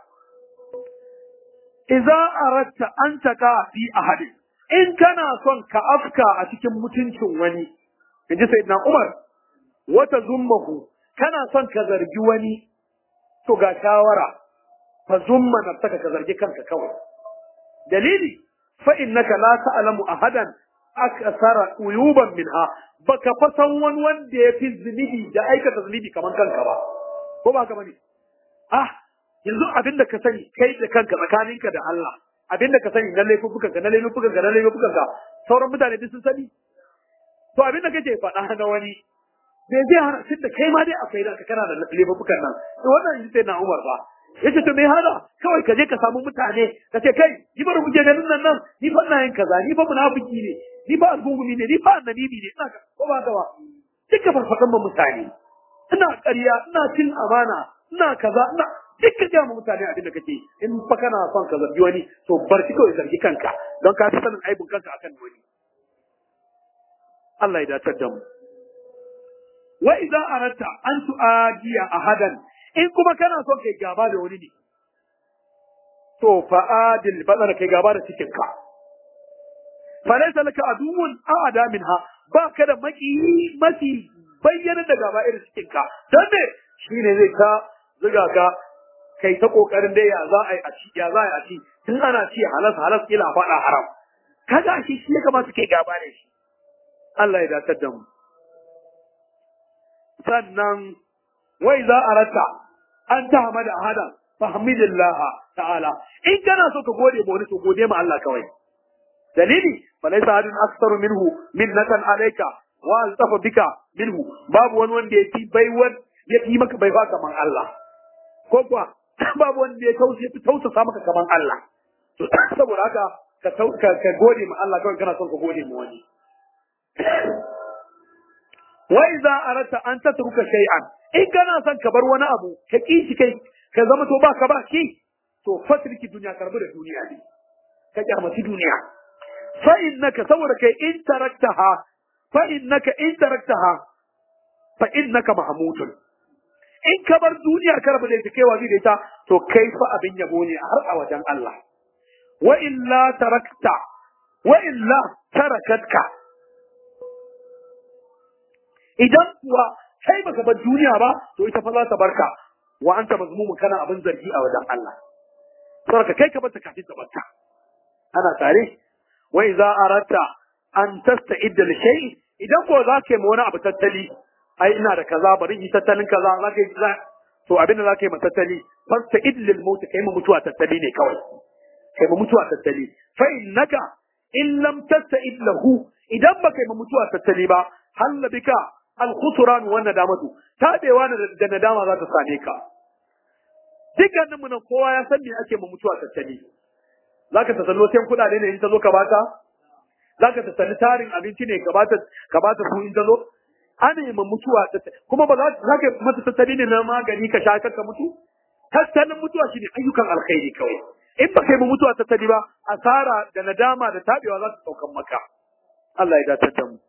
Iza aratta an taka fi ahadin in kana son ka afka a cikin mutuncin wani in ji sayyidina Umar wata zummahu kana son ka zargi wani to ga shawara fa zumma nafsaka ka zargi kanka kawai dalili fa innaka la ta'lamu ahadan akthara uyuban minha baka fa san wani wanda ya fi zunubi da aikata zunubi kamar kanka ba ko ba ka bane ah yanzu abin da ka sani kai da kanka tsakaninka da Allah abin da ka sani na laifukan ka na laifukan ka na laifukan ka sauran mutane duk sun sani to abin da kake faɗa na wani bai zai hana tun da kai ma dai akwai da kana da laifukan nan to wannan shi sai na Umar ba yace to me hana kawai ka je ka samu mutane ka ce kai ni bari muke ganin nan nan ni fa ina yin kaza ni fa munafiki ne ni fa algungumi ne ni fa annabi ne ina ka ko ba ka ba duka farfadan mu mutane ina ƙarya ina cin amana ina kaza ina duk ka gaya mutane abin da kake in fa kana son ka zargi wani to bar shi kawai zargi kanka don ka fi sanin aibin kanka akan wani Allah ya dace da mu wa idza aratta an tu'adiya ahadan in kuma kana son kai gaba da wani ne to fa adil badana kai gaba da cikin ka fa laysa laka aduwwun a'ada minha ba ka da maki mafi bayyana da gaba irin cikin ka dan me shine zai ka zuga ka kai ta kokarin dai ya za a yi a ci ya za a yi a ci tun ana ci halas halas kila faɗa haram kaga shi shi ya kamata kai gaba da shi Allah ya dace da mu sannan wai za a rata an ta hamada ahada fahmidillah ta'ala in kana so ka gode ma wani to gode ma Allah kawai dalili falaysa hadin aktsaru minhu minnatan alayka wa altafa bika minhu babu wani wanda ya fi baiwar ya fi maka baiwa kaman Allah ko kuwa babu wanda ya tausa ya tausasa maka kaman Allah to saboda haka ka ka gode ma Allah kawai kana son ka gode ma wani wa idza arata an tatruka shay'an in kana son ka bar wani abu ka ki shi kai ka zama to ba ka ba shi to fatriki duniya karbu da duniya ne ka kyamaci duniya fa innaka saboda kai in taraktaha fa innaka in taraktaha fa innaka mahmudun in ka bar duniya ka rabu da ita kai wazi da ita to kai fa abin yabo ne har a wajen Allah wa illa tarakta wa illa tarakatka idan kuwa kai baka bar duniya ba to ita fa za ta barka wa anta mazmumun kana abin zargi a wajen Allah saboda kai ka bar ta kafin ta barka ana tare wa idza aratta an tasta'idda li shay idan ko za ka yi wani abu tattali ai ina da kaza bari yi tattalin kaza za ka yi to abin da za ka yi tattali fasta'id lil maut kai mu mutuwa tattali ne kawai kai mu mutuwa tattali fa innaka in lam tasta'id lahu idan ba kai mu mutuwa tattali ba halla bika al khusran wa nadamatu tabewa da nadama za ta same ka dukkanin mu nan kowa ya san me ake mu mutuwa tattali zaka tasallo sai kudade ne in ta zo ka bata zaka tasalli tarin abinci ne ka bata ka bata su in ta zo ana yi mutuwa kuma ba za ka mata tattali ne na magani ka sha ka mutu tattalin mutuwa shine ayyukan alkhairi kawai in ba kai mu mutuwa tattali ba asara da nadama da tabewa za su saukan maka Allah ya dace da mu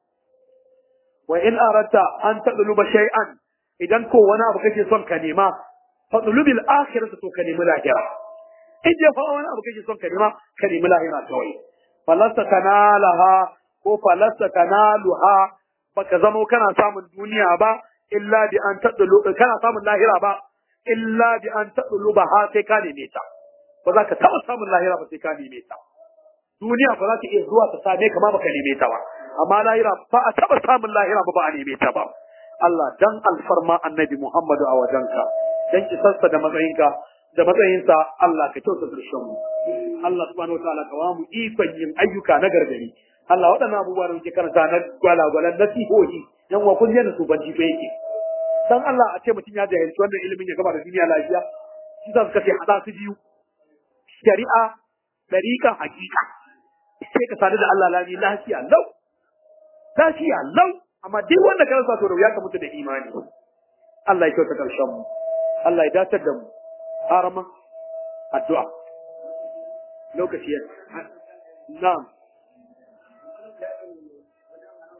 wa in aratta an tadluba shay'an idan ko wani abu kake son ka nema fadlubil akhirata to ka nemi lahira in dai fa wani abu kake son ka nema ka nemi lahira kawai falasta kanalaha ko falasta kanaluha baka zama kana samun duniya ba illa bi an tadlu kana samun lahira ba illa bi an tadlu ba ha sai ka neme ta ba za ka taba samun lahira ba sai ka neme ta duniya ba za ta iya zuwa ta same ka ma baka neme ta ba amma lahira ba a taba samun lahira ba ba a neme ta ba Allah dan alfarma annabi Muhammadu a wajenka dan kisarsa da matsayinka da matsayinsa Allah ka kyauta karshen mu Allah subhanahu wataala ka mu ikon yin ayyuka na gargari Allah waɗannan abubuwa da muke karanta na gwalagwalan nasihohi yan wa kun yana su banci fa yake dan Allah a ce mutum ya jahilci wannan ilimin ya gaba da duniya lafiya shi za su kace hada su biyu shari'a dariƙa hakika sai ka sadu da Allah lami lafiya lau lafiya lau amma duk wanda ka rasa to da wuya ka mutu da imani Allah ya kyauta karshen mu Allah ya datar da mu harama addu'a lokaci ya na'am